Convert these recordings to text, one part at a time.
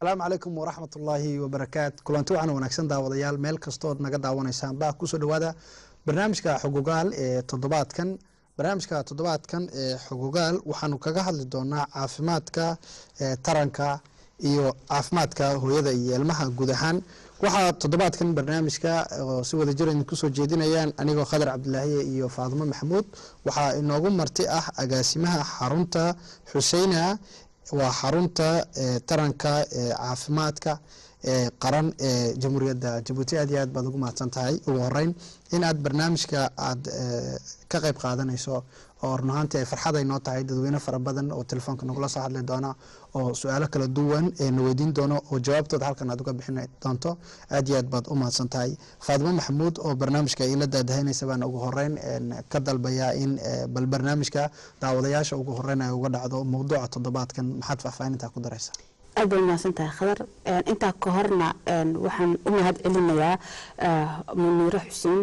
asalaamu calaykum waraxmat ullaahi wabarakaat kulanti wacan wanaagsan daawadayaal meel kastood naga daawanaysaan baa kusoo dhawaada barnaamijka xogogaal ee toddobaadkan barnaamijka toddobaadkan ee xogogaal waxaanu kaga hadli doonaa caafimaadka taranka iyo caafimaadka hooyada iyo ilmaha guud ahaan waxaa toddobaadkan barnaamijka oo si wada jir idinku soo jeedinayaan anigoo khadar cabdilaahiye iyo faadimo maxamuud waxaa inoogu marti ah agaasimaha xarunta xuseyna waa xarunta taranka ee caafimaadka ee qaran ee jamhuuriyadda jabuuti aad iyo aad baad ugu mahadsan tahay ugu horeyn in aad barnaamijka aad ka qayb qaadanayso oo run ahaantii ay farxad ay noo tahay dadweyne fara badan oo telefoonka nagula soo hadli doona oo su-aalo kala duwan ee na weydiin doono oo jawaabtooda halkan aad uga bixin doonto aad iyo aad baad u mahadsan tahay faadimo maxamuud oo barnaamijka ila daadahaynaysa baan ugu horeyn ka dalbayaa in bal barnaamijka daawadayaasha ugu horeyn ay uga dhacdo mowduuca toddobaadkan maxaad faahfaahintaa ku daraysaa aad bay umahadsan tahay khadar intaa ka horna waxaan u mahad celinayaa muniiro xuseen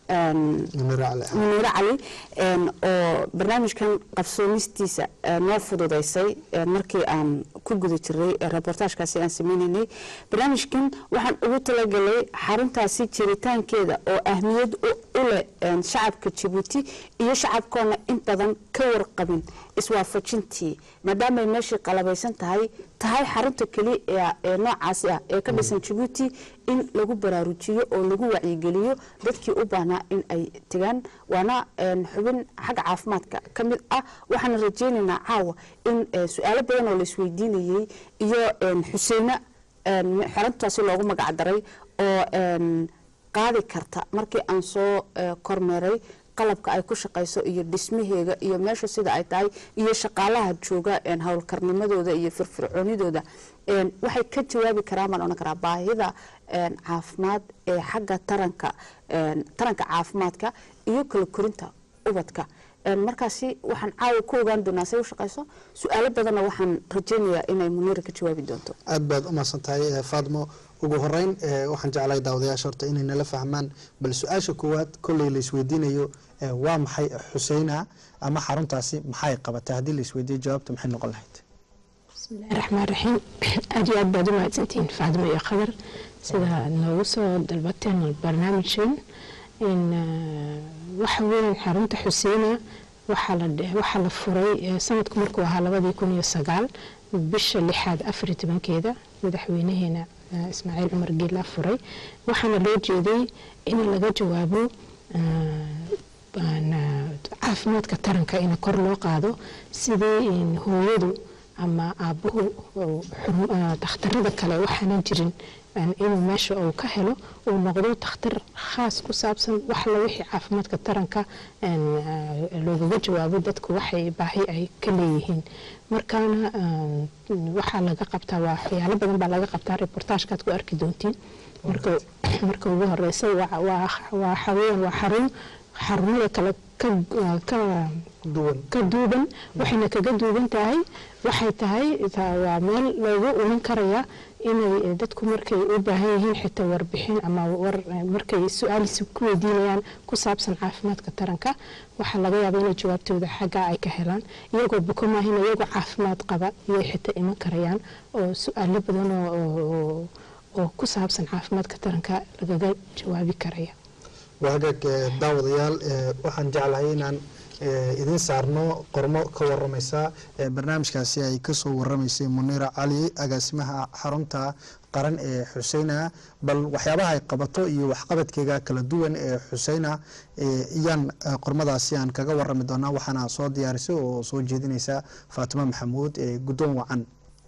muniiro cali oo barnaamijkan qabsoomistiisa noo fududaysay markii aan ku guda jiray reportaajkaasi aan sameynaynay barnaamijkan waxaan ugu talagalay xaruntaasi jiritaankeeda oo ahmiyad u leh shacabka jabuuti iyo shacabkoona in badan ka warqabin iswaafajintii maadaamaay meeshii qalabaysan tahay tahay xarunta keliya ee noocaasi ah ee ka dhisan jabuuti in lagu baraarujiyo oo lagu wacyigeliyo dadkii u baahnaa in ay tegaan waana xubin xagga caafimaadka ka mid ah waxaana rajeynaynaa caawa in su-aalo badan oo laisweydiinayey iyo xuseyne xaruntaasi loogu magacdaray oo qaadi karta markii aan soo kormeeray qalabka ay ku shaqayso iyo dhismaheega iyo meesha sida ay tahay iyo shaqaalaha jooga howlkarnimadooda iyo firfircoonidooda waxay ka jawaabi karaan baan odhan karaa baahida caafimaad ee xagga taranka taranka caafimaadka iyo kala korinta ubadka markaasi waxaan caawa ku ogaan doonaa say u shaqayso su-aalo badanna waxaan rajeynayaa inay muniira ka jawaabi doonto aad baad u mahadsan tahay faadmo ugu horeyn waxaan jeclay daawadayaasha horta inay nala fahmaan bal su-aasha koowaad kolley la isweydiinayo waa maxay xuseyna ama xaruntaasi maxay qabatay haddii la isweydiiyo jawaabta maxay noqon lahayd bismillahi raxmaan raxiim aad iyo aad baad u mahadsantihiin faadmo iyo qadar sida noogu soo dalbateen barnaamijkan in waxa weeyaan xarunta xuseyna waxaa la furay sanadku markuu ahaa labadii kun iyo sagaal bisha lixaad afar iyo tobankeeda madaxweynaheena ismaaciil cumar geela furay waxaana loo jeeday in laga jawaabo caafimaadka taranka in kor loo qaado sidii hooyadu ama aabuhu dakhtarada kale waxaanan jirin inuu meesha uu ka helo uu noqdo dakhtar khaas ku saabsan waxla wixii caafimaadka taranka loogaga jawaabo dadku waxay baahi ay ka leeyihiin markaana waxaa laga qabtaa waa waxyaalo badan baa laga qabtaa reportaajkaad ku arki doontiin marka ugu horeysa waxaweyaan waa xarun xarumada kale ka duuban waxayna kaga duuban tahay waxay tahay waa meel loogu ulan karaya inay dadku markay u baahan yihiin xitaa warbixin ama markay su-aalisi ku weydiinayaan ku saabsan caafimaadka taranka waxaa laga yaaba inay jawaabtooda xaggaa ay ka helaan iyagoo buko maahin iyagoo caafimaad qaba iyay xitaa iman karayaan oo su-aalo badan oo ku saabsan caafimaadka taranka lagaga jawaabi karaya waa hagaag daawadayaal waxaan jeclahay inaan idin saarno qormo ka waramaysa barnaamijkaasi ay kasoo waramaysay muniira cali agaasimaha xarunta qaran ee xuseyna bal waxyaabaha ay qabato iyo waxqabadkeega kala duwan ee xuseyna iyaan qormadaasi aan kaga warami doonaa waxaana soo diyaarisay oo soo jeedinaysa faatimo maxamuud ee guddoon wacan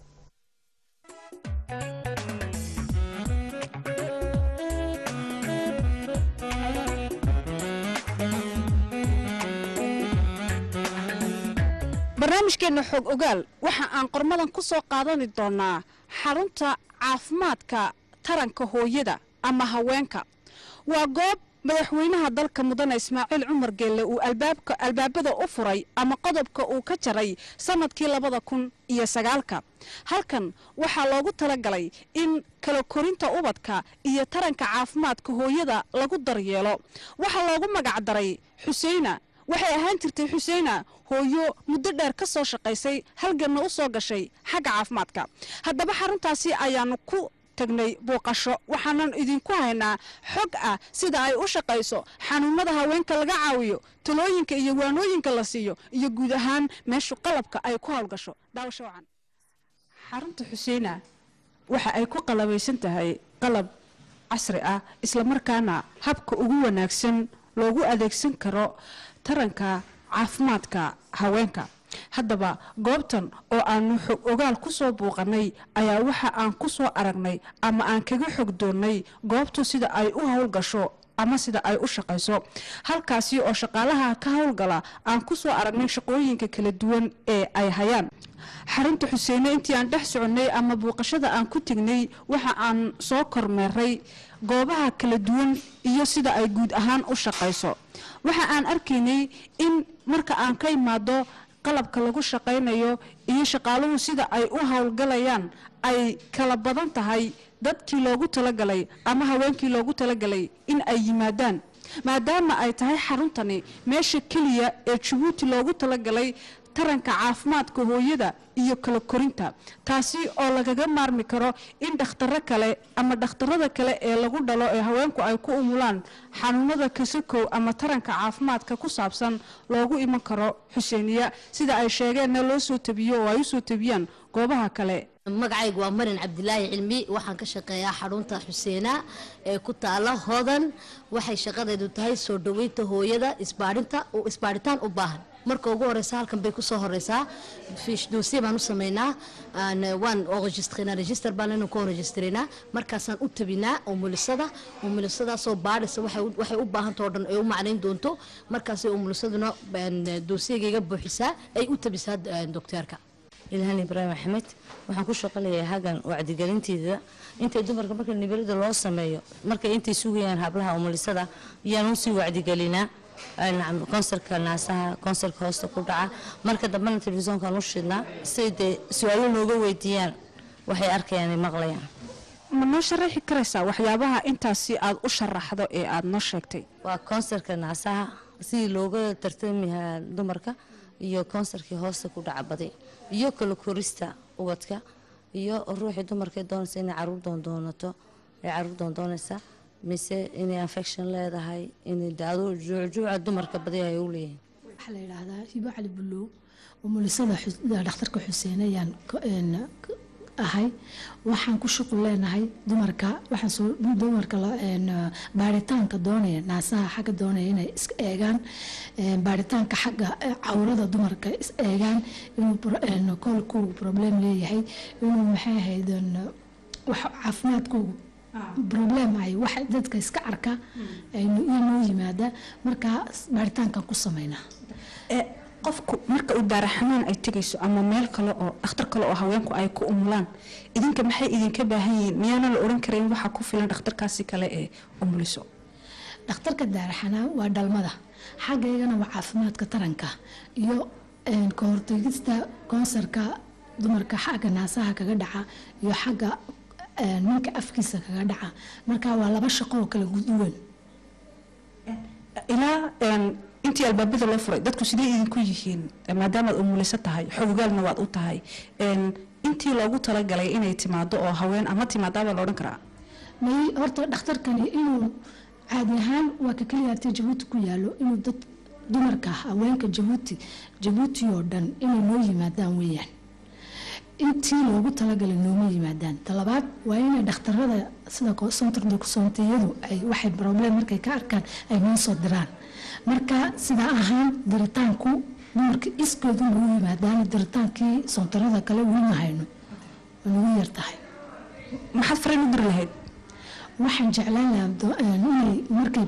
barnaamijkeenna xoog ogaal waxa aan qormadan ku soo qaadani doonaa xarunta caafimaadka taranka hooyada ama haweenka waa goob madaxweynaha dalka mudane ismaaciil cumar geelle uu albaabada u furay ama qodobka uu ka jaray sanadkii labada kun iyo sagaalka halkan waxaa loogu talagalay in kala korinta ubadka iyo taranka caafimaadka hooyada lagu daryeelo waxaa loogu magacdaray xuseyna waxay ahaan jirtay xuseena hooyo muddo dheer ka soo shaqaysay halganna u soo gashay xagga caafimaadka haddaba xaruntaasi ayaanu ku tagnay booqasho waxaanan idinku haynaa xog ah sida ay u shaqayso xanuunada haweenka laga caawiyo talooyinka iyo waanooyinka la siiyo iyo guud ahaan meeshu qalabka ay ku howlgasho daawasho wacan xarunta xuseena waxa ay ku qalabaysan tahay qalab casri ah islamarkaana habka ugu wanaagsan loogu adeegsan karo taranka caafimaadka haweenka haddaba goobtan oo aanu xog ogaal ku soo buuqanay ayaa waxa aan ku soo aragnay ama aan kaga xog doonnay goobtu sida ay u howlgasho ama sida ay u shaqayso halkaasi oo shaqaalaha ka howlgala aan ku soo aragnay shaqooyinka kala duwan ee ay hayaan xarunta xuseene intii aan dhex soconnay ama buuqashada aan ku tegnay waxa aan soo kormeeray goobaha kala duwan iyo sida ay guud ahaan u shaqayso waxa aan arkaynay in marka aan ka imaado qalabka lagu shaqaynayo iyo shaqaaluhu sida ay u howlgalayaan ay kala badan tahay dadkii loogu talagalay ama haweenkii loogu talagalay in ay yimaadaan maadaama ay tahay xaruntani meesha keliya ee jabuuti loogu talagalay taranka caafimaadka hooyada iyo kala korinta taasi oo lagaga maarmi karo in dhakhtaro kale ama dhakhtarada kale ee lagu dhalo ee haweenku ay ku umulaan xanuunada kasakow ama taranka caafimaadka ku saabsan loogu iman karo xuseeniya sida ay sheegeenna loo soo tabiyo oo ay usoo tabiyaan goobaha kale magacaygu waa marin cabdilaahi cilmi waxaan ka shaqeeyaa xarunta xuseena ee ku taala hodan waxay shaqadeedu tahay soo dhaweynta hooyada isbaarinta isbaaritaan u baahan marka ugu horeysa halkan bay kusoo horeysaa fiish doosiye baan u sameynaa waan registrena register baan inuu ka registrena markaasaan u tabinaa umulisada umulisadaasoo baadhisa waxay u baahanta oo dhan ay u macnayn doonto markaasay umulisaduna doosiyagayga buuxisaa ay u tabisaa dokteerka ilhaan ibraahim axmed waxaan ku shaqaleeyahay hagan wacdigelinteeda intay dumarka marka nibirada loo sameeyo markay intay sugayaan hablaha umulisada ayaan usii wacdigelinaa konsarka naasaha konsarka hoosta ku dhaca marka dambena telefishoonkaan u shidnaa siay dee su-aalo nooga weydiiyaan waxay arkayaan ay maqlayaan ma noo sharaxi karaysaa waxyaabaha intaasi aad u sharaxdo ee aad noo sheegtay waa konsarka naasaha sidii looga tartamihaa dumarka iyo konsarkii hoosta ku dhaca badi iyo kala korista ubadka iyo ruuxii dumarka doonaysa inay caruur doondoonato ay caruur doondoonaysa mise inay infection leedahay inay daado juucjuuca dumarka badi ay u leeyihiin waxaa la yidhaahdaa hibo cali bulow umulisada dhakhtarka xuseen ayaan ahay waxaan ku shuqul leenahay dumarka waxaan soo dumarka baaritaanka doonaya naasaha xagga doonaya inay is eegaan baaritaanka xagga cawrada dumarka is eegaan inuu koolkuu problem leeyahay inuu maxay ahayd wax caafimaadkoogu problem ay wax dadka iska arka iyo noo yimaada markaa baaritaankan ku sameynaa qofku marka uu daaraxamaan ay tegayso ama meel kale oo dhakhtar kale oo haweenku ay ku umulaan idinka maxay idinka baahan yihiin miyaana la oran karayn waxaa ku filan dhakhtarkaasi kale ee umuliso dhakhtarka daaraxanaan waa dhalmada xaggaygana waa caafimaadka taranka iyo kahortegista koonsarka dumarka xagga naasaha kaga dhaca iyo xagga ninka afkiisa kaga dhaca marka waa laba shaqo oo kala duwan ilaa intii albaabada loo furay dadku sidee idinku yihiin maadaamaad umuliso tahay xogogaalna waad u tahay intii loogu talagalay inay timaado oo haween ama timaadaabaa la odhan karaa may horta dhakhtarkani inuu caadi ahaan waa ka keliya artay jabuuti ku yaalo inuu dad dumarka haweenka jabuuti jabuuti oo dhan inay noo yimaadaan weeyaan intii loogu talagalay nooma yimaadaan talabaad waa inay dhakhtarada sida sontardokusontiyadu ay waxay problem markay ka arkaan ay noo soo diraan marka sidaa ahaan diritaanku dumarka iskoodu nagu yimaadaan diritaankii sontarada kale welima hayno waa nagu yar tahay maxaad fariin u diri lahayd waxaan jeclaan lahaa inay markay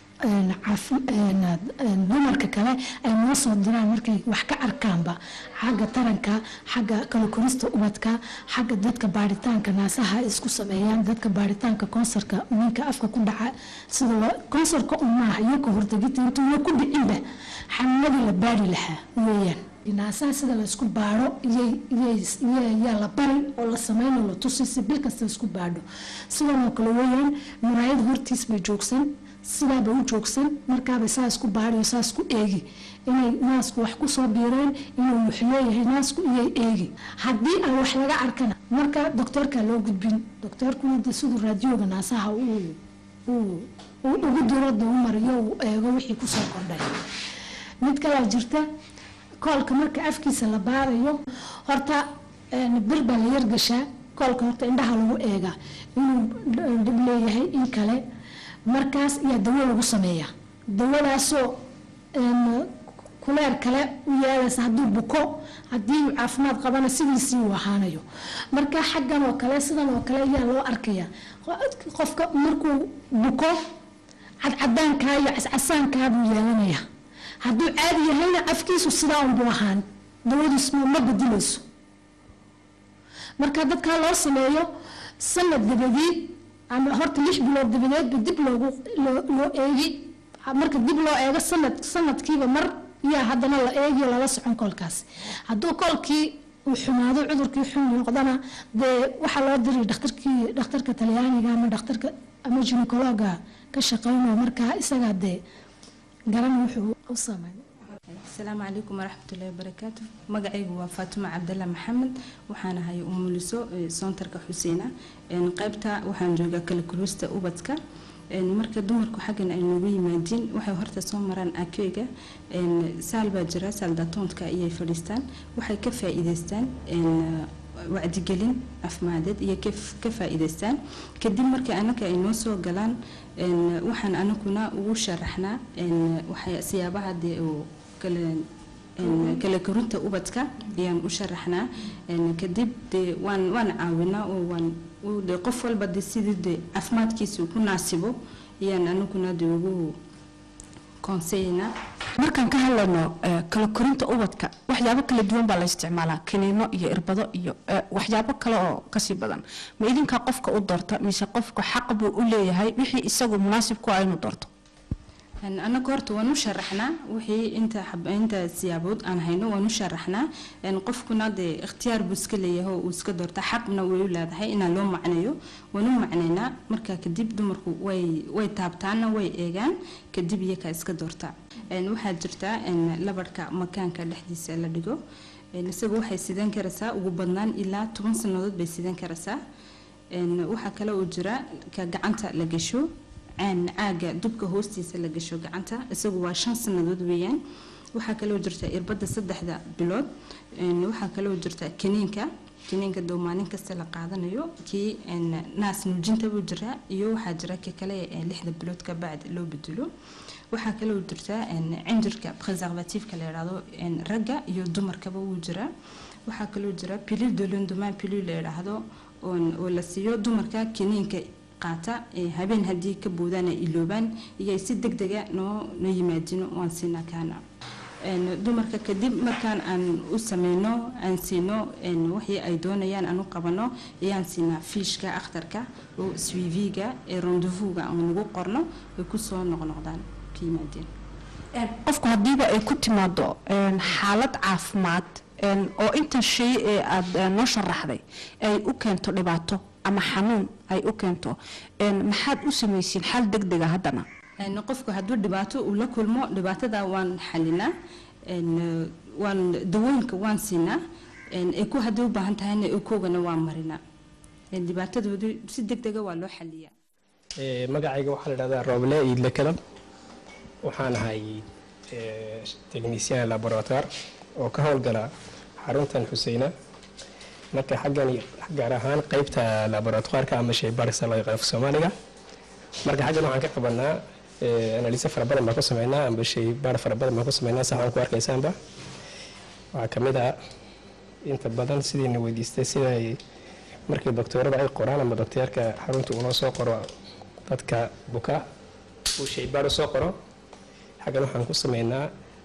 dumarka kale ay noo soo diraan markay wax ka arkaanba xagga taranka xagga kala korista ubadka xagga dadka baaritaanka naasaha isku sameeyaan dadka baaritaanka koonsarka ninka afka ku dhaca sida koonsarka un maaha iyo ka hortagita intuuna ku dhicinba xanuunadii la baari lahaa weeyaan naasaha sida la isku baadho yaa la bari oo la sameynoo la tusi si bil kasta isku baadho sidanoo kale weeyaan muraayad hortiis bay joogsan sidaaba u joogsan markaaba saa isku baadhiyo saa isku eegi inay naasku wax kusoo biireen inuu wuxleeyahay naasku iyay eegi haddii aan wax laga arkana marka doktoorka loo gudbin doktoorkuna de siduu raadiyooga naasaha uu uu uu ugu dirada u mariyo uu eego wixii kusoo kordhay mid kalaa jirta koolka marka afkiisa la baarayo horta een, bir baa la yargashaa koolka horta indhaha lagu eegaa inuu dhib leeyahay in kale markaas ayaa dawo lagu sameeyaa dawadaasoo een, kuleer kale u yeelaysa hadduu buko haddii uu caafimaad qabana sidiisii uu ahaanayo marka xaggan oo kale sidan oo kale ayaa loo arkaya qofka markuu buko cadcadaankaa iyo cascasaankaa buu yeelanayaa hadduu caadi yahayna afkiisu sidaa unbuu ahaan dawadiis ma ma bedilayso marka dadkaa loo sameeyo sanad dabadeed ama horta lix bilood dabadeedba dib loogu loo loo eegi marka dib loo eego sanad sanadkiiba mar yaa haddana la eegiyo lala socon koolkaas hadduu koolkii uu xumaado cudurkii xun noqdana dee waxaa loo diri dhakhtarkii dhakhtarka talyaaniga ama dhakhtarka ama ginekologa ka shaqeynayo markaa isagaa dee garan wuxuu u sameyn asalaamu calaykum waraxmatullaahi wabarakaatu magacaygu waa faatuma cabdalla maxamed waxaan ahay umuliso ee soontarka xuseena een, qaybta waxaan joogaa kala kulista ubadka een, marka dumarku xaggan ay noogu yimaadiin waxay horta soo maraan akeyga een, saal baa jira saal daatoontka ayay fadhiistaan waxay ka faa'iidaystaan een, wacdigelin caafimadeed iyo ka- ka faa'iidaystaan kadib markii anaka ay noo soo galaan een, waxaan anaguna ugu sharaxnaa een, waxay siyaabaha dee uu kala een, kala korinta ubadka ayaan u sharaxnaa een, kadib dee waan waan caawinaa oo waan u- dee qof walba dee sidii dee caafimaadkiisa uu ku naasibo ayaan anaguna dee ugu konseynaa markaan ka hadlayno eh, kala korinta ubadka waxyaabo kala duwan baa la isticmaalaa kiniino iyo irbado iyo eh, waxyaabo kale oo kasii badan ma idinkaa qofka u doorta mise qofka xaq buu u leeyahay wixii isagu munaasib ku ah inuu doorto Een, anaga horta waan u sharaxnaa wixii inta xab- inta siyaabood aan hayno waan u sharaxnaa een, qofkuna dee ikhtiyaar buu iska leeyahay oo uu iska doorta xaqna way u leedahay inaan loo macneeyo waan u macneynaa markaa kadib dumarku way way taabtaana way eegaan kadib iyakaa iska doorta Een, waxaa jirta een, labarhka makaanka dhexdiisa la dhigo Een, isaga waxay sidan karaysaa ugu badnaan ilaa toban sannadood bay sidan karaysaa Een, waxaa kale oo jira ka gacanta la gasho caan caaga dubka hoostiisa la gasho gacanta isagu waa shan sannadood weeyaan waxaa kaloo jirta irbadda saddexda bilood Een, waxaa kaloo jirta kaniinka kaniinka doo maalin kasta la qaadanayo kii een, naas nuujinta buu jiraa iyo waxaa jira ka kale ee lixda bilood ka bacd loo bedelo waxaa kaloo jirta een, cinjirka preservatifka la yidhaahdo een, ragga iyo dumarkaba wuu jiraa waxaa kaloo jira pilil de lendemain pilil la yidhaahdo oon- oo la siiyo dumarka kiniinka qaata ee habeen haddii ka boodaan ay iloobaan iyo ay si deg dega noo noo yimaadino waan siinaa kaana Een, dumarka kadib markaan aan u sameyno aan siino een, wixii ay doonayaan aan u qabano ayaan siinaa fiishka akhtarka oo swiviga ee rendezvouga aan ugu qorno ay kusoo noqnoqdaan ka yimaadeen qofku haddiiba ay ku timaado een, xaalad caafimaad een, oo intan shay ee aad eh, noo sharaxday ay u keento dhibaato ama xanuun ay u keento een, maxaad u samaysiin xal degdega haddana Een, qofku hadduu dhibaato uu la kulmo dhibaatada waan xalinaa Een, eh, waan dawooyinka waan siinaa Een, ay ku haddii u baahan tahayna ekoogana waan marinaa Een, dhibaatadoodu si deg dega waa loo xaliyaa Ee, magacayga waxaa la dhahdaa rooble iidle kalam waxaan ahay ee, technician laboratoire oo ka howlgala xaruntan xuseyna marka xaggan gaar ahaan qeybta laboratoireka ama shaybaarisa loo yaqaan af soomaaliga marka xaggan waxaan ka qabanaa ee, analise fara badan baan ku sameynaa amba shaybaar fara badan baan ku sameynaa sax aan ku arkaysaanba waxaa ka mid ah inta badan sidiina weydiistay sida ay markii doktoorada ay qoraan ama dokteerka xarunta uu noo soo qoro dadka buka uu shaybaar u soo qoro xaggan waxaan ku sameynaa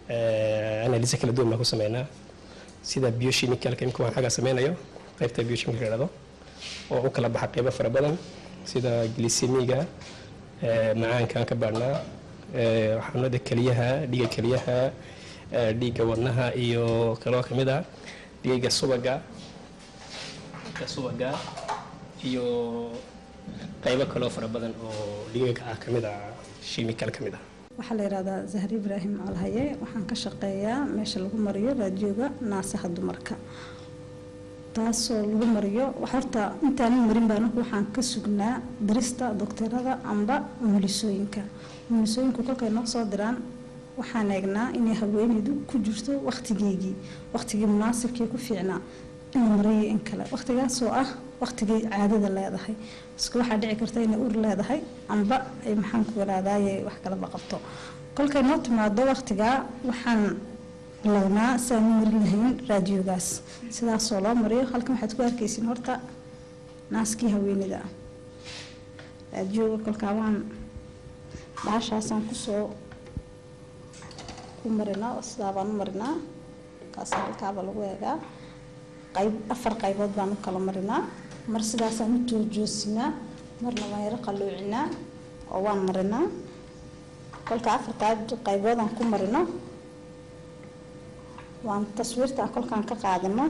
analise kala duwan baan ku sameynaa sida biochemical imika waan xagga sameynayo qaybta biochemical la dhahdo oo u kala baxa qaybo fara badan sida glycemiga macaankaan ka baadhnaa xanuunada keliyaha dhiiga keliyaha eh, dhiigga wadnaha iyo kaloo ka mid ah dhiigga subaga dhiigga subaga iyo qaybo kaloo fara badan oo dhiigaga ah ka mid ah shimikal ka mid ah waxaa la yidhahdaa zahri ibraahim alhaye waxaan ka shaqeeyaa meesha lagu mariyo raadiyooga naasaha dumarka taasoo lagu mariyo horta intaanan marin baa anagu waxaan ka sugnaa dirista doktorada amba umulisooyinka umulisooyinku kolkay noo soo diraan waxaan eegnaa inay haweeneydu ku jirto wakhtigeygii wakhtigii munaasibkii ku fiicnaa in la mariyo in kale wakhtigaasoo ah wakhtigii caadada leedahay iska waxaa dhici karta inay ur leedahay amba ay maxaan ku yaraadaaye wax kalaba qabto kolkay noo timaado wakhtigaa waxaan lawnaa siaan u marin lahayn raadiyogaas sidaasoo loo mariyo halkan waxaad ku arkaysiin horta naaskii haweenida raadiyoga kolkaa waan bahashaasaan kusoo ku marinaa oo sidaa baan u marinaa kaas halkaaba lagu eegaa qayb afar qaybood baan u kala marinaa mar sidaasaan u joojoosinaa marna waan yaro qalluucinaa oo waan marinaa kolka afartaa qayboodaan ku marino waan taswiirta kolkaan ka qaadano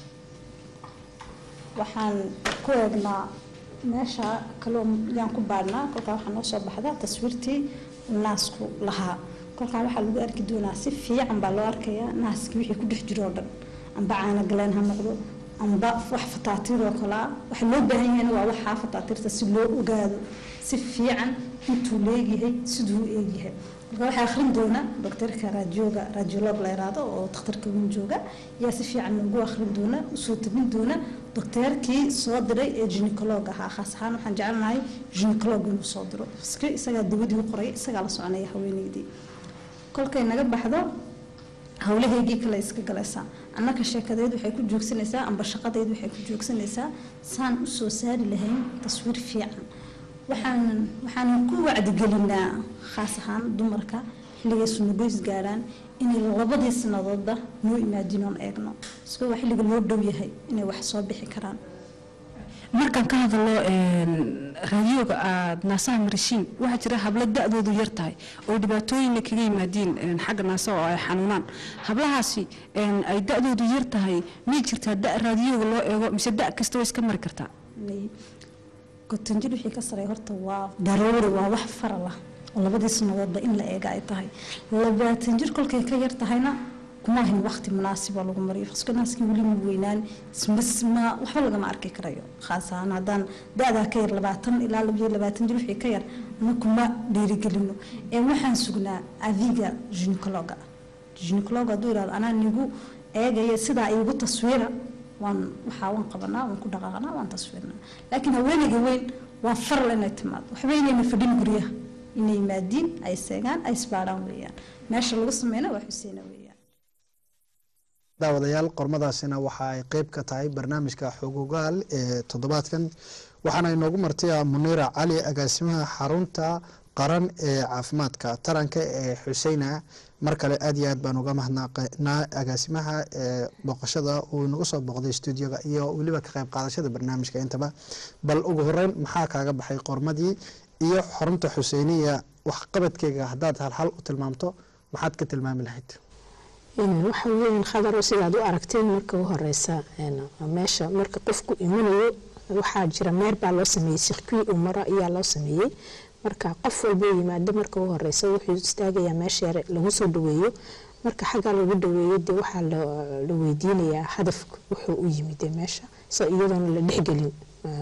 waxaan ku eegnaa meesha kaloo yaan ku baadhnaa kolkaa waxaa noo soo baxda taswiirtii naasku lahaa kolkaa waxaa lagu arki doonaa si fiican baa loo arkayaa naaskii wixii ku dhex jiro oo dhan amba caana galeen ha noqdo amba wax fataatiir oo kale ah waxa loo baahan yahayna waa waxaa fataatiirta si loo ogaado si fiican intuu leegyahay siduu u eegyahay marka waxaa akhrin doona doctorka raadiyooga raadiolog la yiraahdo oo dhakhtarka weyn jooga yaa si fiican ugu akhrin doona usoo tabin doona docteerkii soo diray ee gynecolog ahaa khaas ahaan waxaan jecelnahay gynecolog inuu soo diro iska isagaa dawadii u qoray isagaa la soconaya haweeneydii kolkay naga baxdo howlahaygii kale iska galaysaa annaka sheekadeed waxay ku joogsanaysaa amba shaqadeed waxay ku joogsanaysaa saan u soo saari lahayn taswiir fiican waxaan waxaan ku wacdigelinaa khaas ahaan dumarka xilligay sunugoys gaaraan inay labadii sanadoodba noo imaadin oon eegno iska waa xilliga loo dhow yahay inay wax soo bixi karaan markaan ka hadalo raadiyooga aad naasaha marishiin waxaa jira hablo da-doodu yar tahay oo dhibaatooyinna kaga yimaadiin xagga naasaha oo ay xanuunaan hablahaasi ay da-doodu yar tahay miyay jirtaa da raadiyooga loo eego mise da kasta way iska mari kartaa gotanjir wixii ka sareeya horta waa daruuri waa wax faral ah oo labadii sanadoodba in la eega ay tahay labaatan jir kolkay ka yar tahayna kuma ahin waqti munaasiba lagu mariyo iska naaskii weli ma weynaan isma waxba lagama arki karayo khaas ahaan haddaan da-daa ka yar labaatan ilaa labiyo labaatan jir wixii ka yar ama kuma dhiirigelino ee waxaan sugnaa adiga gynecolooga gynecolooga hadduu yidhahdo anaa nigu eegaya sidaa iigu taswiira waan waxaa waan qabanaa waan ku dhaqaaqnaa waan taswiirnaa laakiin haweeneyga weyn waa faral inay timaado waxba inayna fadhin guryaha inay yimaadiin ay seegaan ay isbaadhaan weeyaan meesha lagu sameyna waa xuseena weeyaan daawadayaal qormadaasina waxa ay qeyb ka tahay barnaamijka xogogaal ee toddobaadkan waxaana inoogu martaya muniira cali agaasimaha xarunta qaran ee caafimaadka taranka ee xuseyna mar kale aad iyo aad baan uga mahadnaqnaa agaasimaha ee booqashada uu inagu soo booqday stuudioga iyo weliba ka qayb qaadashada barnaamijka intaba bal ugu horeyn maxaa kaaga baxay qormadii iyo xarunta xuseyniya waxqabadkeyga haddaad halhal u tilmaamto maxaad ka tilmaami lahayd waxa weeyaan khadaro sidaad u aragteen marka u horeysa meesha marka qofku imanayo waxaa jira meer baa loo sameeyey sirkii uu maro ayaa loo sameeyey marka qof walba yimaado marka u horeysa wuxuu istaagayaa meesha yare lagu soo dhaweeyo marka xaggaa lagu dhaweeyo dee waxaa la weydiinayaa hadafka wuxuu u yimid meesha so iyadoona la dhexgelin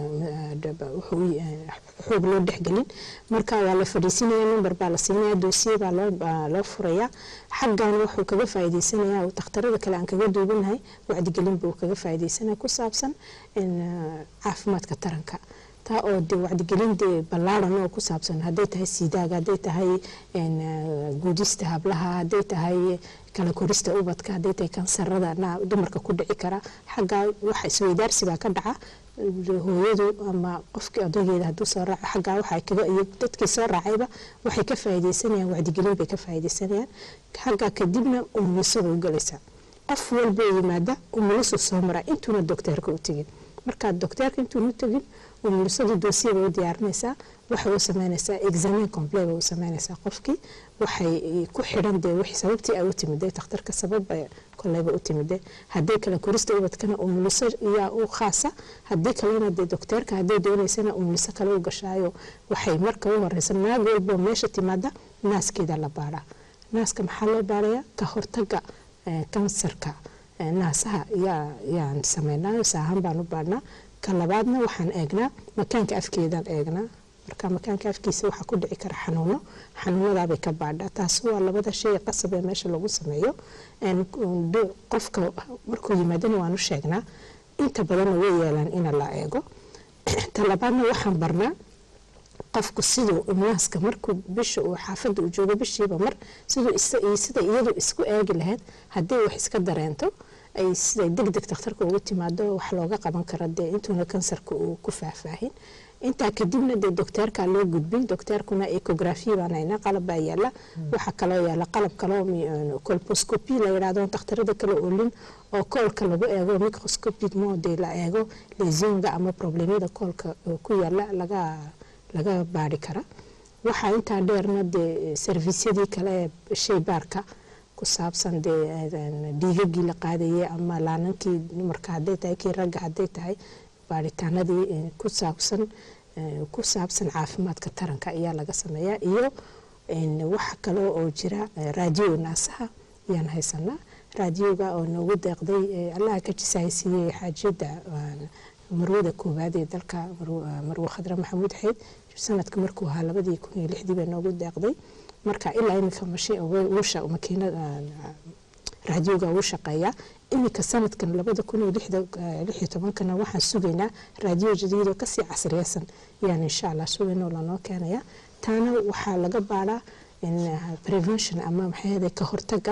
xoog loo dhexgelin marka waa la fadhiisinaya number baa la siinaya doosiye baa loo furaya xaggan wuxuu kaga faa'iideysanaya dhakhtarada kale aan kaga duubanahay wacdigelin buu kaga faa'iideysanaya ku saabsan caafimaadka taranka taa oo de wacdigelin dee ballaaran oo ku saabsan hadday tahay siidaaga hadday tahay guudista hablaha hadday tahay kala korista ubadka hadday tahay kansarada dumarka ku dhici kara xaggaa waxa isweydaarsi baa ka dhaca hooyadu ama qofkii odaygeeda hadduu soo raaco xaggaa waxay kaga iyo dadkii soo raacayba waxay ka faa'iideysanayaan wacdigelin bay ka faa'iideysanayaan xaggaa kadibna umuliso way u galaysaa qof walba yimaada umulisu soo maraa intuuna dokteerka u tegin markaa dokteerka intuuna u tegin umulisadu doosiya bay u diyaarinaysaa waxay u sameynaysaa examen complet bay u sameynaysaa qofkii waxay ku xidhan dee wixii sababtii ay u timiday takhtarka sabab bay koleyba u timiday haddii kale korista ubadkana umuliso yaa u khaasa haddii kalena dee dokteerka hadday doonaysana umuliso kale u gashaayo waxay marka u horeysa naag walbo meesha timaada naaskeeda la baadhaa naaska maxaa loo baadhayaa ka hortaga kansarka naasaha yaa yaan sameynaa saahan baan u baadhnaa ka labaadna waxaan eegnaa makaanka afkeedaan eegnaa marka makaanka afkiisa waxaa ku dhici kara xanuuno xanuunadaabay ka baadhaa taas waa labada shay qasab ee meesha lagu sameeyo qofka markuu yimaadana waan u sheegnaa inta badanna way yeelaan ina la eego ta labaadna waxaan barnaa qofku siduu naaska markuu bisha uu xaafadda uu joogo bishiiba mar siduu sida iyadu isku eegi lahayd haddii wax iska dareento ay siday deg deg takhtarka ugu timaado wax looga qaban karo dee intuuna kansarka uu ku faahfaahin intaa kadibna dee dokteerkaa loo gudbin dokteerkuna ecografi baan haynaa qalab baa yaala waxaa kaloo yaala qalab kaloo colposcopy la yidhahdo takhtarada kale olin oo koolka lagu eego microscopic mode la eego lesionga ama problemyada koolka ku yaala laga laga baari kara waxaa intaa dheerna dee servisyadii kale ee shaybaarka ku saabsan dee dhiigagii la qaadayay ama laanankii dumarka hadday tahay kii ragga hadday tahay baaritaanadii ku saabsan ku saabsan caafimaadka taranka ayaa laga sameeyaa iyo waxa kale oo jira raadiyo naasaha ayaan haysanaa raadiyoga oo noogu deeqday allaha ka jisahaysiiyey xaajiyadda marwada koowaad ee dalka marwe khadre maxamuud xeyd sanadka markuu ahaa labadii kun iyo lixdii bay noogu deeqday marka ilaa iminka makiinad raadiyoga uu shaqeeyaa iminka sanadkan labada kun iyo lixiyo tobankana waxaan sugaynaa raadiyo jadiidoo kasii casriyeysan ayaan insha allah sugaynoo lanoo keenaya taana waxaa laga baaraa prevention ama maxay ka hortaga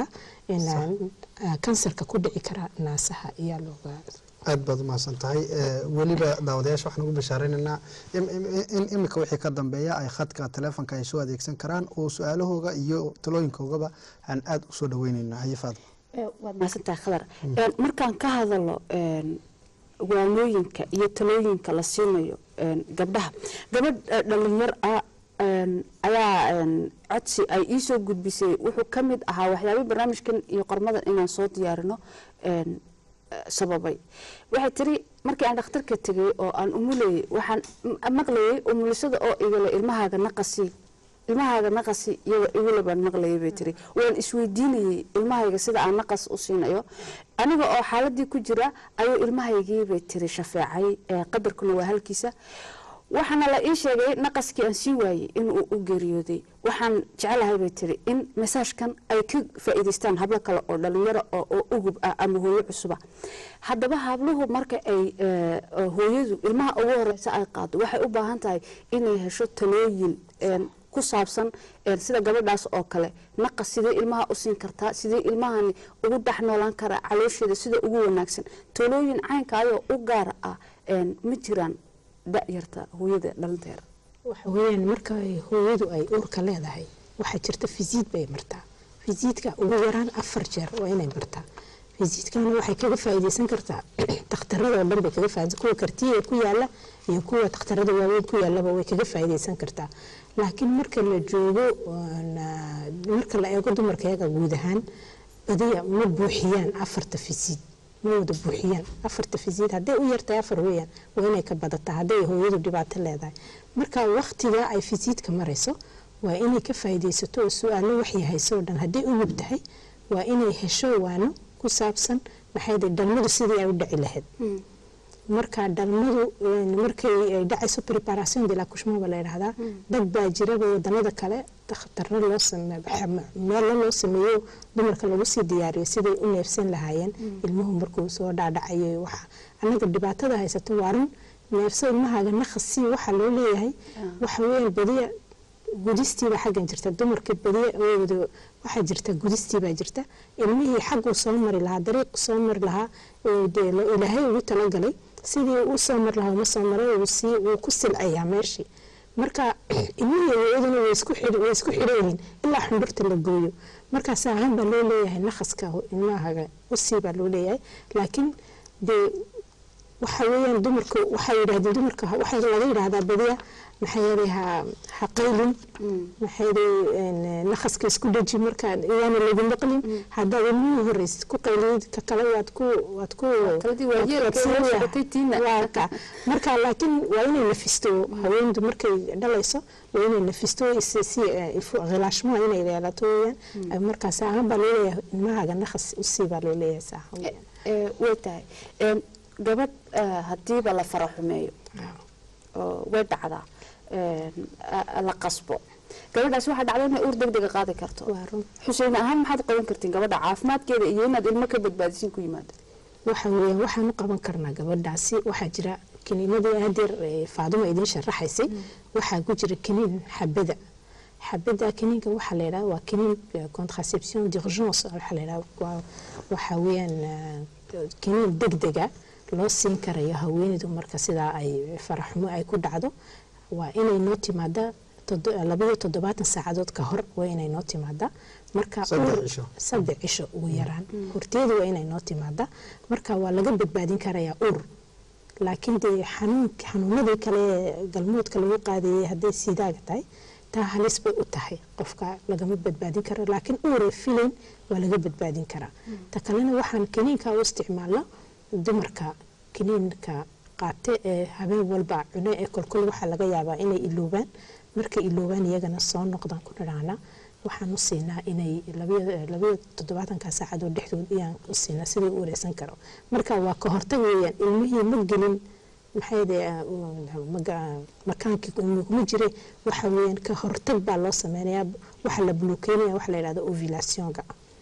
kansarka ku dhici kara naasaha ayaa looga aad baad umahadsan tahay weliba daawadayaasha waxaan ugu bashaareynanaa in imika wixii ka dambeeya ay khadka taleefonka ay soo adeegsan karaan oo su-aalahooga iyo talooyinkoogaba aan aada usoo dhaweyneyna haye faadma waad mahadsantahay khadar markaan ka hadalo waanooyinka iyo talooyinka la siinayo gabdhaha gabadh dhalinyar ah ayaa codsi ay iisoo gudbisay wuxuu ka mid ahaa waxyaabay barnaamijkan iyo qormadan inaan soo diyaarino sababay waxay tiri markii aan dhakhtarka tegay oo aan umulayay waxaan maqlayay umulisada oo igale ilmahaaga naqasi ilmahaaga naqasi iyaga igule baan maqlayay bay tiri waan isweydiinayay ilmahayga sida aan naqas u siinayo aniga oo xaaladii ku jira ayuu ilmahaygii bay tiri shafeecay qadarkuna waa halkiisa waxaana la ii sheegay naqaskii aan sii waayey inuu u geeriyooday waxaan jecelahay bay tiri in masaajkan ay ka faa'iidaystaan hablo kale oo dhalinyaro oo ugub ah ama hooyo cusuba haddaba habluhu marka ay hooyadu ilmaha ugu horeysa ay qaado waxay u baahan tahay inay hesho talooyin ku saabsan sida gabadhaas oo kale naqas sidee ilmaha u siin kartaa sidee ilmahani ugu dhex noolaan karaa caloosheeda sida ugu wanaagsan talooyin caynkaayoo u gaar ah ma jiraan dayarta hooyada dhalinteeda waxa weeyaan marka hooyadu ay uurka leedahay waxaa jirta fisiid bay martaa fisiidka ugu yaraan afar jeer waa inay martaa fisiidkana waxay kaga faa'iidaysan kartaa takhtarada oo dhan bay kaga faa'iidaysan kuwa kartiya ku yaala iyo kuwa takhtarada waaweyn ku yaalaba way kaga faa'iidaysan kartaa laakiin marka la joogo marka la eego dumarka iyaga guud ahaan badiya ma buuxiyaan afarta fisiid ma wada buuxiyaan afarta fisiid hadday u yartahay afar weeyaan waa inay ka badataa hadday hooyadu dhibaato leedahay marka waktiga ay fisiidka marayso waa inay ka faa'iidaysato oo su-aalo waxay hayso oo dhan hadday ugub tahay waa inay hesho waano ku saabsan maxay dhalmadu sidii ay u dhici lahayd marka dhalmadu markay ay dhacayso preparation de la couchement baa la yidhahdaa dad baa jiraba wadanada kale dakhtarro loo meelo loo sameeyo dumarka lagu sii diyaariyo siday u neefsan lahaayeen ilmuhu markuu soo dhaadhacayo waxa anaga dhibaatada haysato waa run neefso ilmahaaga naqasi waxaa loo leeyahay waxa weeyaan badiya gudistiibaa xaggan jirta dumarka badiya wada waxaa jirta gudistiibaa jirta ilmihii xagguu soo mari lahaa dariiq soo mari lahaa dee ilaahay ugu talagalay sidii u soo mari lahaa uma soo maray wuu ku silcayaa meeshii marka ilmihii hooyaduna way isku xidhan yihiin ilaa xundhurta la gooyo markaas ahaan baa loo leeyahay naqaska ilmahaga usii baa loo leeyahay laakiin dee waxa weeyaan dumarku waxay yidhahdeen dumarka waxaa laga yidhahdaa badiya maxay yeelay ha ha qaylin maxay yeelay naqaska isku dhaji marka iyaana lagu maqlin haddaad ilmihii horeysid ku qayliyid ka kale waad ku waad ku kaladii waa yeelka waad waa sii- socotay tiina. waa ka marka laakiin waa inay nafisto haweendu markay dhalayso waa inay nafisto si si khilaashmaha inay yeelato weeyaan markaas ahaan baa loo leeyahay ilmahaaga naqas usii baa loo leeyahay saa weeyaan Ee, way tahay Een, gabadh eh, hadiiba la fara xumeeyo oo way dhacdaa een, a- la qasbo gabadhaas waxaa dhacda inay uur degdega qaadi karto waa run xuseen ahaan maxaad qaban kartiin gabadha caafimaadkeeda iyo inaad ilmo ka badbaadisin ku yimaado waxa weeyaan waxaan u qaban karnaa gabadhaasi waxaa jira kiniinadii hadeer ee faaduma idiin sharaxaysay waxaa ku jira kiniin xabada xabada kiniinka waxaa la yidhahda waa kiniin eh, contraception d'urgence waxaa la yidhahda waa waxa weeyaan eh, kiniin degdega loo siin karayo haweeneydu marka sidaa ay faraxumo ay ku dhacdo waa inay noo timaada todo- labayo toddobaatan saacadood ka hor waa inay noo timaada marka Saddex uur- cisho. saddex cisho ugu yaraan horteedu waa inay noo timaada marka waa laga badbaadin karayaa ur laakiin dee xanuun xanuunadii kale ee galmoodka lagu qaadayay hadday sidaaga tahay taa halis bay u tahay qofka lagama badbaadin karo laakiin uure filayn waa laga badbaadin karaa ta kalena waxaan kiniinka u isticmaalno dumarka kiniinka qaate ee habeen walba cune ee kolkol waxaa laga yaabaa inay iloobaan markay iloobaan iyagana soo noqdaan ku dhadhaana waxaan u siinaa inay labayo labayo toddobaatanka saacadood dhexdood ayaan u siinaa sidii u wareysan karo marka waa ka hortag weeyaan ilmihii ma gelin maxay de makaankii kuma jire waxa weeyaan ka hortag baa loo sameynayaa waxa la bulukeynaya waxa la yidhahda ovulationka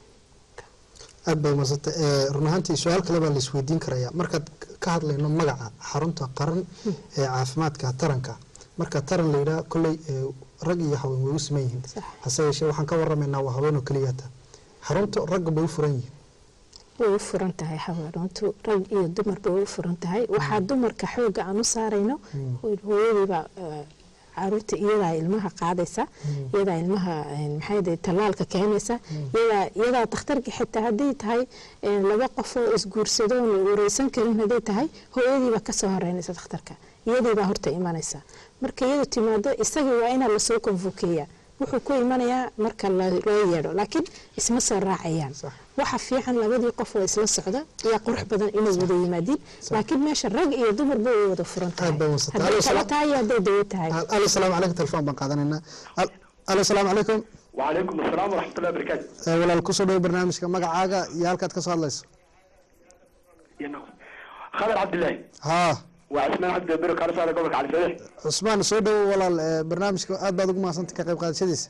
aad baa umadsanta run ahaantii su-aal kale baa laisweydiin karayaa markaad ka hadlayno magaca xarunta qaran ee caafimaadka taranka marka taran la yidhaha kolley ee, rag iyo haween way u siman yihiin Sax. hase yeeshee waxaan ka waramaynaa waa haween oo keliyata xarunta ragga bay u furan yihiin way u furan tahay xawaaruntu rag iyo dumarba way u furan tahay waxaa dumarka xooga aan u saarayno hooyadiiba eh, caruurta iyadaa ilmaha qaadaysa iyadaa ilmaha eh, maxay de tallaalka keenaysa iyadaa iyadaa dhakhtarka xitaa hadday tahay eh, laba qof oo isguursado oon wareysan karin hadday tahay hooyadiiba kasoo horeynaysa dhakhtarka iyadiibaa horta imanaysa marka iyadu timaado isagii waa inaa lasoo konfokeeya wuxuu ku imanayaa marka la- loo yeedho laakiin isma soo raacayaan Sax. waxa fiican labadii qof oo isla socda ayaa qurux badan inay wada yimaadiin laakiin meesha rag iyo dumarba way wada furan tahay Aad bay u wasatay. hadday Alo, kala salaam. tahay iyo hadday dawo tahay alo salaamu calaykum telefoon baan qaadanaynaa Al- alo salaamu calaykum وعليكم السلام ورحمة الله وبركاته Eh, walaal kusoo dhawo barnaamijka magacaaga iyo halkaad ka soo hadlayso خالد عبد الله haa وعثمان عبد البر كان صار قبلك على فلاح cusmaan soo dhawo walaal eh, barnaamijka aad baad ugu mahadsantay ka qayb qaadashadiisa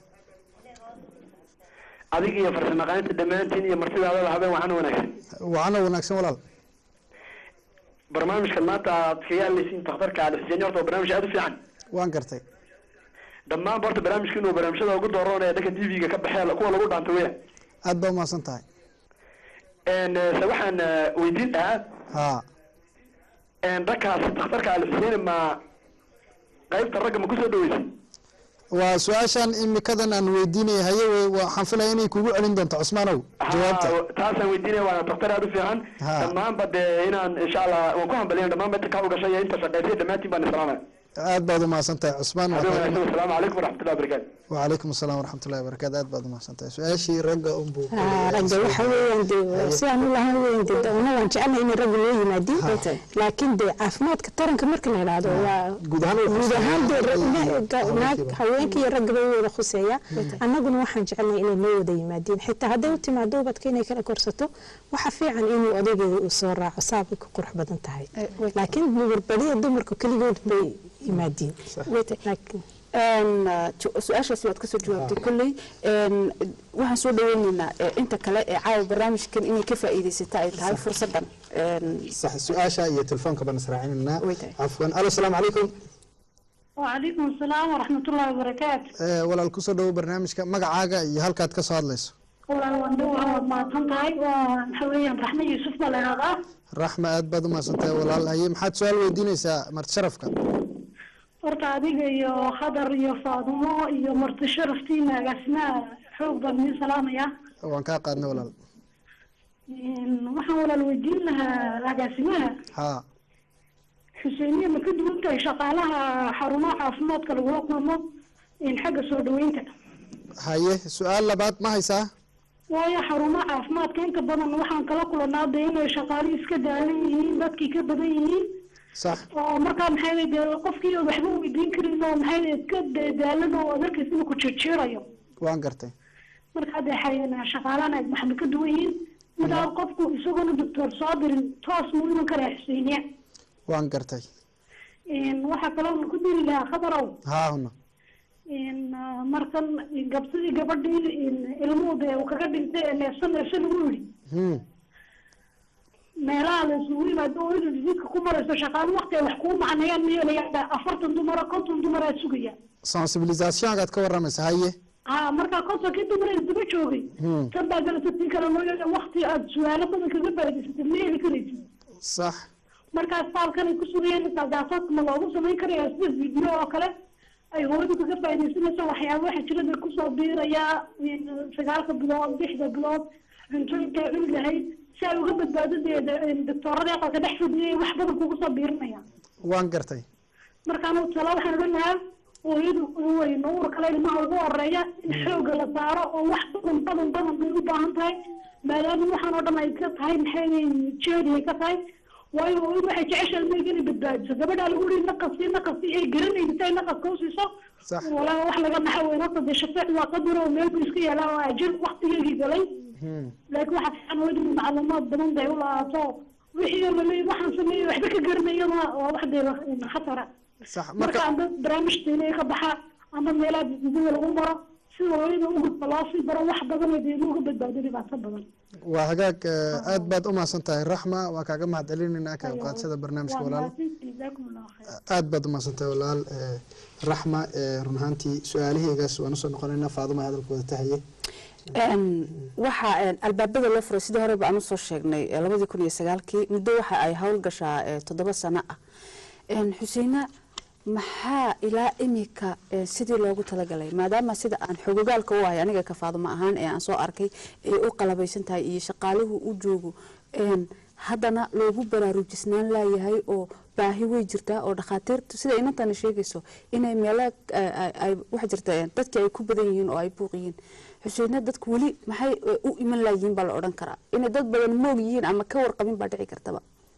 adiga iyo farsamaqaynta dhammaantiin iyo martidaada habeen waxaana wanaagsan wacana wanaagsan walaal barnaamijkan maanta aad kaga hadlaysiin takhtarka ali xuseen horta waa barnaamij aada u fiican waan gartay dhammaan horta barnaamijkiinu waa barnaamijyada ugu dooran ee dhanka tv-ga ka baxee kuwa lagu dhaanta weya aad baa umahadsan tahay se waxaan eh, weydiin lahaa haa dhankaas takhtarka ali xuseen ma qaybta ragga ma kusoo dhaweysay waa su-aashan imikadan aan weydiinaya haye we- waxaan filaya inay kugu celin doonto cusmaanow jawaabta Ha, taasaan weydiinaya waana takhtar aada u fiican Ha. dhammaanba dee inaan insha allah waan ku hambaliyan dhammaanba inta kaa ugashay iyo inta shaqaysay dhammaantiin baan islaamaya aad baad umahadsan tahay cusmaan waa habeen tahay- wanaagsan wasalaamu calaykum waraxmatullahi wabarakaatu وعليكم السلام ورحمة الله وبركاته aad baad umahadsan tahay su-aashii ragga unbuu ku Ah, leeyahay. ragga waxa weeyaan dee sidaan u lahaan weeyaan dee doona waan jecelnahay inay ragga loo yimaadiin laakiin dee caafimaadka taranka marka la yidhaahdo waa guud ahaan way guud ahaan dee khuseeyaan. ra- na- ga- naag Haweenkiiba. haweenka iyo raggaba way wada khuseeya annaguna waxaan jecelnahay inay noo wada yimaadiin xitaa hadday u timaado ubadka inay kala korsato waxa fiican inuu odaygeeda uu soo raaco saabay ku qurux badan tahay laakiin nugarbadiya dumarku keligood bay yimaadiin laakiin Een, uh, ju- su-aashaasi waad kasoo jawaabtay kolley Een, waxaan soo dhaweyneynaa eh, inta kale ee caawa barnaamijkan inay ka faa'iidaysata ay tahay fursadan Een, صح su-aasha iyo telefoonka baan israacinanaa Way tahay. cafwan alo asalaamu calaykum وعليكم السلام ورحمة الله وبركاته Eh, walaal kusoo dhawo barnaamijka magacaaga iyo halkaad ka soo hadlayso والله واندو عوض ما تنتهي وحويا رحمة يوسف ولا هذا raxma aad baad umahadsan tahay walaal haye maxaad su-aal weydiinaysaa marti sharafka horta adiga iyo khadar iyo faadumo iyo marti sharaftiina agaasimaha xoog baan idin salaamaya waan kaa qaadnay walaal waxaan walaal weydiin lahaa agaasimaha haa xuseeniya ma ka duwan tahay shaqaalaha xarumaha caafimaadka lagula kulmo in xagga soo dhaweynta haye su-aal labaad ma haysaa waayo xarumaha caafimaadka inta badan waxaan kala kulanaa de inay shaqaalihii iska daalan yihiin dadkii ka badan yihiin sax oo markaa maxay dee qofkii oo waxba weydiin karin oo maxay iska da- daalan oo adarkiis inuu ku jirjiirayo waan gartay markaa dee xay- shaqaalahana waxba ka duwan yihiin midaa qofku isagoona doctor soo dirin toos muu iman karaa xuseeniya waan gartay waxaa kaloo ku diri lahaa khabarow haa huna markan gabsidii gabadhii ilmuhu dee uu kaga dhintay ee neefsa neefsa lagu yidhi Hmm. meelaha la isugu yimaado oo inuu jidka ku marayso shaqaalo waqti ay wax kuu macneeyaan mayeelaya afartan dumara konton dumaraa sugaya sensibilisationkaad ka waramaysa haye ha markaa kontonkii dumar ee daba joogay Hmm. tan baa galata tii kale mooyaane waqti aad su-aalo badan kaga faa'idaysatay ma heli karaysid sax markaas baalkan ay ku sugayeen isaalgaasaadka ma loogu samayn karaya sida video oo kale ay hooyadu kaga faa'iidaysanayso waxyaaba waxa jira dee kusoo biirayaa sagaalka bilood lixda bilood cuntooyinkay cuni lahayd si ay uga badbaado dee doctoorada aqalka dhex fadhiyay wax badan kugu soo biirinaya waan gartay markaan tala waxaan odhan lahaa hooyadu weyn uur kale ilmaha ugu horeeya in xooga la saaro oo wax badan badan badan bay u baahan tahay maadaama waxaan oo dhan ay ka tahay maxay jeedi ay ka tahay waayo hooyadu waxay jeceshahay ilmahayga inay badbaadiso gabadhaa lagu yihi naqasi naqasi ay garanaysa si ay naqaska u siiso walaa wax laga naxa weyn horta dee shafeec waa qadar oo meel buu iska yaalaa oo ajir waqtigeygii galay laakiin waxaa fiican hooyadu in macluumaad badan bay u lahaato wixii oo laleeyahay waxaan sameeyey waxba ka garanayana waa wax dee khatara sax marka amba barnaamij diinay ka baxa ama meelaha didida lagu maro si hooyada u gudba loo sii baro wax badan oo dee uga badbaado dhibaato badan waa hagaag eh, aad baad u mahadsan tahay raxma waa kaaga mahad celinaynaa ka qayb qaadashada barnaamijka waa walaal mahadsantihiin jazaakum allahu khayr aad baad u mahadsan tahay walaal eh, raxma eh, run ahaantii su-aalahaygaas waan usoo noqonaynaa faaduma hadalkooda tahaye Een, waxaa een, albaabada loo furay sidii horeba aan usoo sheegnay ee labadii kun iyo sagaalkii muddo waxa ay hawl gashaa ee toddoba sano ah Een, xuseena maxaa ilaa imika ee, sidii loogu talagalay maadaama sida aan xogogaalka u ahay aniga kafaaduma ahaan ee aan soo arkay ay u qalabaysan tahay iyo shaqaaluhu u joogo een, haddana loogu baraarujisnaan laayahay oo baahi way jirtaa oo dhakhaatiirtu sida inantana sheegayso inay meelo eh, ay- ay waxa jirta eh, dadkii ay ku badan yihiin oo ay buuq yihiin xuseena dadku weli maxay eh, u iman laayihiin baa la odhan karaa inay dad badan moog yihiin ama ka warqabin baa dhici kartaba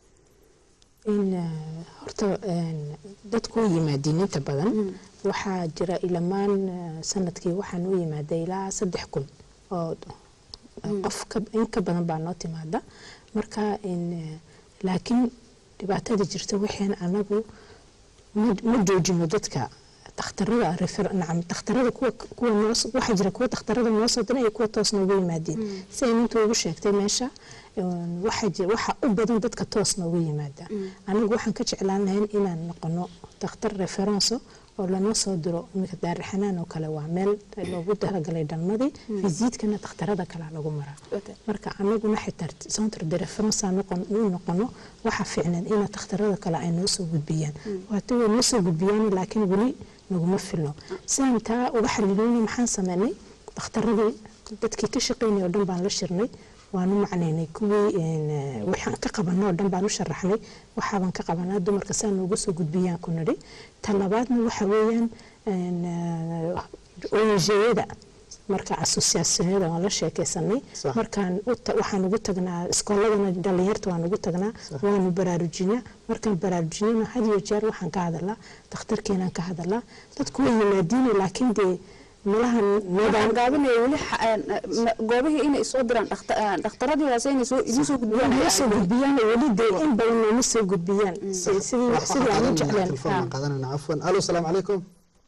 in eh, horta een, dadku u yimaadiin inta badan waxaa jira ilamaan eh, sanadkii waxaan u yimaaday ilaa saddex kun oo qof ka- in ka badan baa noo timaada marka in eh, laakiin dhibaatada jirta waxaan anagu ma ma joojino dadka dhakhtarada refer nacam dhakhtarada kuwa kuwa noo s- waxaa jira kuwa dhakhtarada noo soo diray iyo kuwa toos noogu yimaadeen si ay nintu ugu sheegtay meesha een, waxaa jira waxaa u badan dadka toos noogu yimaada anigu waxaan ka jeclaan lahayn inaan noqono dhakhtar referenso oo lanoo soo diro iminka daarixanaan oo kale waa meel loogu talagalay dhalmadii visiitkana dhakhtarada kale lagu maraa marka anaguna xitaa centre de reference aan noqon- u noqono waxaa fiicneed ina dhakhtarada kale ay noo soo gudbiyaan waata way noo soo gudbiyaan laakiin weli naguma filo sidaan taa uga xalilinay maxaan sameynay dhakhtaradii dadkii ka shaqeynay oo dhan baan la shirnay waanu macnaynay kuwii een, eh, waxaan ka qabanay oo dhan baan u sharaxnay waxaabaan ka qabanaa dumarka saa nooga soo gudbiyaan ku nidhi ta labaadna waxa weeyaan een, eh, ONG-yada marka asosiyaasiyada waan la sheekeysanay markaan u ta- waxaan ugu tagnaa iskooladana dhalinyarta waan ugu tagnaa waanu baraarujinaa markaan baraarujinana had iyo jeer waxaan ka hadalaa dhakhtarkeenaan ka hadalaa dadku way yimaadiina laakiin dee malaha waxaan gaabinaya weli xa- een, ma- goobihii inay soo diraan dhakhta- een, dhakhtaradii hoose inay soo idin soo gudbiyaan noo soo gudbiyaan weli dee in badan nooma soo gudbiyaan Si- sidii sidii aan u jecleen telefoon qaadanayna cafwan alo salaamu calaykum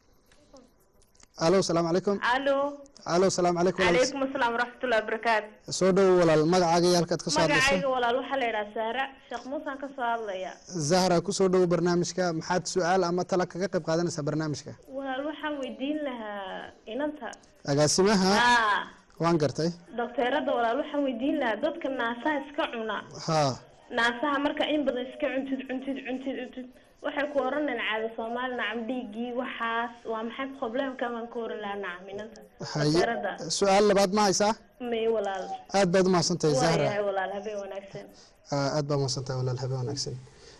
alo salaamu calaykum الو alo salaamu calaykum walaal. عليكم السلام ورحمة الله وبركاته soo dhowo walaal magacaaga iyo halkaad ka soo hadlayso magacayga walaal waxaa la yidhaha saara sheekh muusaan ka soo hadlaya zahra kusoo dhowo barnaamijka maxaad su-aal ama tala kaga qayb qaadanaysaa barnaamijka walaal waxaan weydiin lahaa inanta agaasimaha haa waan gartay dokteerada walaal waxaan weydiin lahaa dadka naasaha iska cuna ha naasaha marka in badan iska cuntid cuntid cuntid cuntid waxay ku oranayaan caada soomaali nacam dhiiggii waxaas waa maxay problemka baan ka oran lahaa nacam inanta haye dokteerada su-aal labaad ma haysaa may walaal aad baad umahadsantahay waa zahra yahay walaal habeen wanaagsan Ah, aad baa umahadsantahay walaal habeen wanaagsan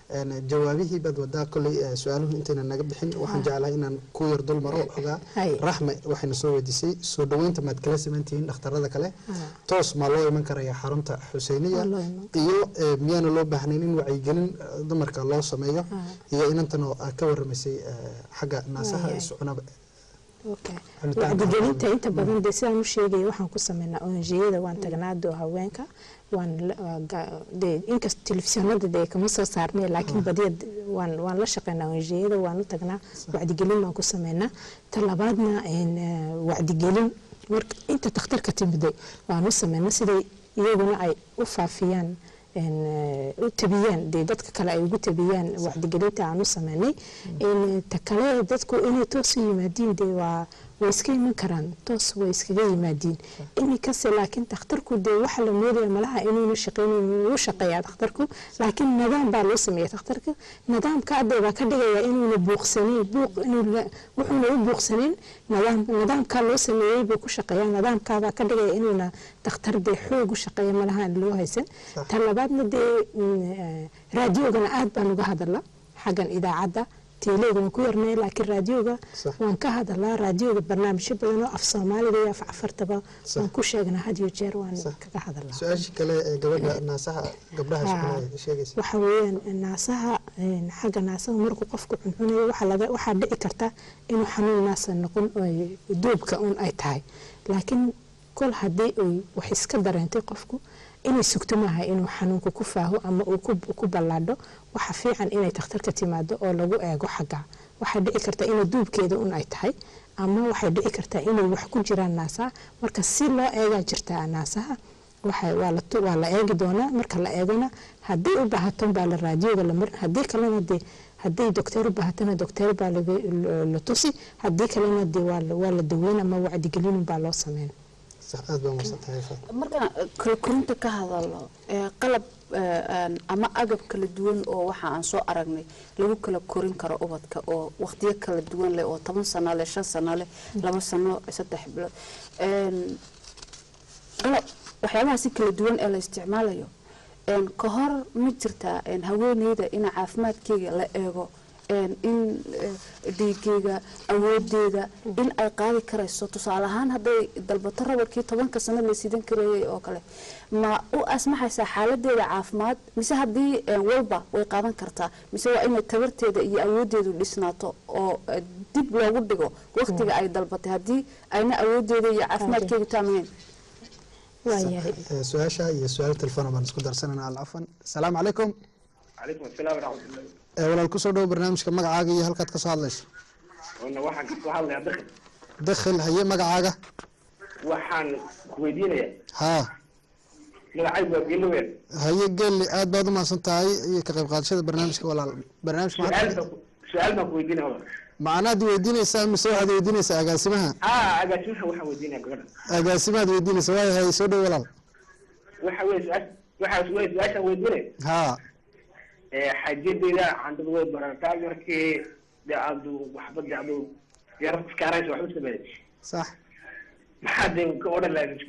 een, jawaabihii baad wadaa kolley eh, su-aaluhu intayna naga bixin waxaan jeclahay inaan ku yar dul maro xogaa Hay. raxme waxayna soo weydiisay soo dhaweynta maad kala simantihiin dhakhtarada kale toos maa loo iman karaya xarunta xuseyniya Waa loo iman iyo eh, miyaana loo baahnayn in wacyigelin eh, dumarka loo sameeyo iyo inantan oo aad ka waramaysay eh, xagga naasaha Wayahay. iscunaba Okay. Cunitaanka wacdigelinta haweenka. inta badan dee sidaan u sheegaya waxaan ku sameynaa onjiyada waan tagnaa doo haweenka waan la- waa ga- dee inkasta telefishinada dee kama soo saarnay laakiin badiya d- waan waan la shaqeynaa onjiyada waan u tagnaa wacdigelin baan ku sameynaa ta labaadna een, eh, wacdigelin marka inta takhtarka timiday waan u sameynaa siday iyaguna ay u faafiyaan een, eh, u tabiyaan dee dadka kale ay ugu tabiyaan wacdigelinta aan u sameynay een, ta kale dadku inay toos u yimaadiin dee waa way iska iman karaan toos way iskaga yimaadiin iminkase laakiin takhtarku dee waxa la moodaya malaha inuuna shaqeynayn wuu shaqeeyaa takhtarku laakiin nidaam baa loo sameeya takhtarka nidaamka hadda baa ka dhigaya inuuna buuqsanayn buuq inuu la- wuxuuna u buuqsanayn nidaam nidaamkaa loo sameeyey buu ku shaqeeyaa nidaamkaabaa ka dhigaya inuuna takhtar dee xoog u shaqeeya malaha aan loo haysan ta labaadna dee mm, eh, raadiyoogana aad baan uga hadala xaggan idaacadda teeleyga waan ku yarnay laakiin raadiyoga waan ka hadalaa raadiyoga barnaamijyo badan oo af soomaaliga iyo af cafartaba waan ku sheegnaa had iyo jeer waan kaga hadalaa su-aashii kale ee gabadha naasaha gabdhaha Haa. iscunaya sheegaysa waxa weeyaan naasaha een, xagga naasaha markuu qofku cuncunayo waxaa laga waxaa dhici karta inuu xanuun naasa noqon oo duubka un ay tahay laakiin kol haddii ay wax iska dareentay qofku inay sugto maaha inuu xanuunka ku faaho ama uu ku- ku ballaadho waxa fiican inay takhtarka timaado oo lagu eego xagga waxay dhici karta inay duubkeeda un ay tahay ama waxay dhici kartaa inay wax ku jiraan naasaha marka si loo eegaa jirtaa naasaha waxa waa la tu- waa la eegi doonaa marka la eegona haddii u baahaton baa la raadiyoga la marin haddii kalena dee haddii dokteer u baahatona dokteer baa laga- la- la tusi haddii kalena dee waa la- waa la daweyn ama wacdigelin baa loo sameyn sax aad baa mahadsantahay Faa. markaan kala korinta ka hadalno ee qalab ee, een, ama agab kala duwan oo waxa aan soo aragnay lagu kala korin karo ubadka oo waqtiyo kala duwan leh oo toban sano leh shan sano leh laba sano saddex bilood Een, qalab waxyaabaha si kala duwan ee la isticmaalayo een, ka hor ma jirtaa een, haweeneyda in caafimaadkeyga la eego een, in eh, dhiigeyga awoodeeda in ay qaadi karayso tusaale ahaan hadday dalbato rabarkii tobanka sano la sidan karayay oo kale ma u asmaxaysaa xaaladeeda caafimaad mise haddii een, walba way qaadan kartaa mise waa inay tabarteeda iyo awoodeedu dhisnaato oo eh, dib loogu dhigo waqtiga ay dalbatay haddii ayna awoodeeda iyo caafimaadkeedu taamahayn waayahay Eh, su-aasha iyo su-aal telefoon baan isku darsanana alcafan asalaamu calaykum calaykum asalaam waraxmatullahi Eh, walaal kusoo dhowo barnaamijka magacaaga iyo halkaad kasoo hadlayso wana waxaan kasoo hadlayaa dakhil dakhil haye magacaaga waxaan ku weydiinayaa haa magacaygu waa geeloween haye gelli aad baad u mahadsan tahay iyo ka qayb qaadashada barnaamijka walaal barnaamijka su-aal maxaad- baan ku- su-aal baan ku weydiinaya macnaad weydiinaysaa mise waxaad weydiinaysaa agaasimaha aa agaasimaha waxaan weydiinaya gabadha agaasimaad weydiinaysa waaya haye soo dhowo walaal waxa weye su-aal waxa weye su-aashaan weydiinaya haa ee xaajadeyda candada way barataa markii de aadu waxba de adu yara iskaaraysa waxba sameeyay sax maxaa de ka odhan lahayd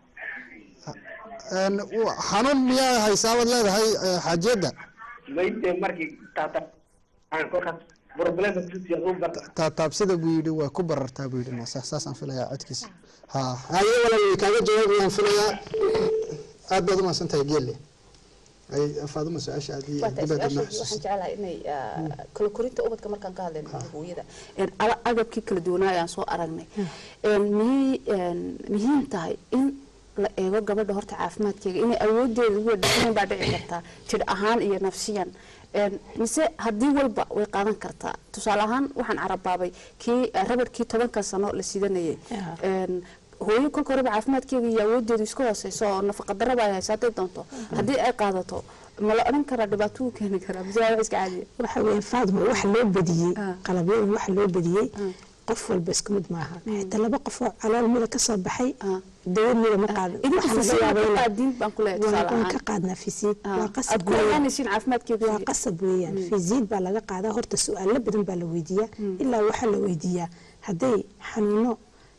Een, w- xanuun miyaa haysaabaad leedahay eh, xaajiyadda mayde markii taata aan kolkaas problemka kusiya u barta taataabsida buu yidhi waa ku barartaa buu yidhi sax saasaan filayaa codkiisa ha haye walaal way kaaga jawaabayaan filayaa aad baad u mahadsan tahay geelle ay faaduma su-aasha aad iyo Waa tahay dibadda su-aasha waxaan jeclahay inay ah, kala korinta ubadka markaan ka hadlayno hooyada Een, ala- agabkii kala duwanaa ayaan soo aragnay Een, miyay een, muhiim tahay in la eego gabadha horta caafimaadkeega inay awoodeeda ugu dhexnayn baa dhici kartaa jir ahaan iyo nafsiyan Een, mise haddii walba way qaadan kartaa tusaale ahaan waxaan carabaabay kii eh, rabadkii tobanka sano la sidanayay Een, hooyo kolka horeba caafimaadkeeda iyo awoodeedu iska hooseyso oo nafaqa daraba ay hayso hadday doonto haddii ay qaadato ma la odhan karaa dhibaato u keeni karaa mise waa wax iska caadiya waxa weeyaan faadma waxa loo badiyey qalabyadan waxa loo badiyey qof walba isku mid maaha xitaa laba qof oo calool mida ka soo baxay dawad mida ma qaadan idinka Waxa laga fisiin yaabaa ka inay- qaadiin baan ku leeyahay waa tusaale waan ahaan ka qaadnaa fisiid waa qasab aad ku weeyaan. ogaanaysiin caafimaadkeedu waa qasab weeyaan fisiid baa laga qaadaa horta su-aalo badan baa la weydiiyaa ilaa waxaa la weydiiyaa hadday xanuuno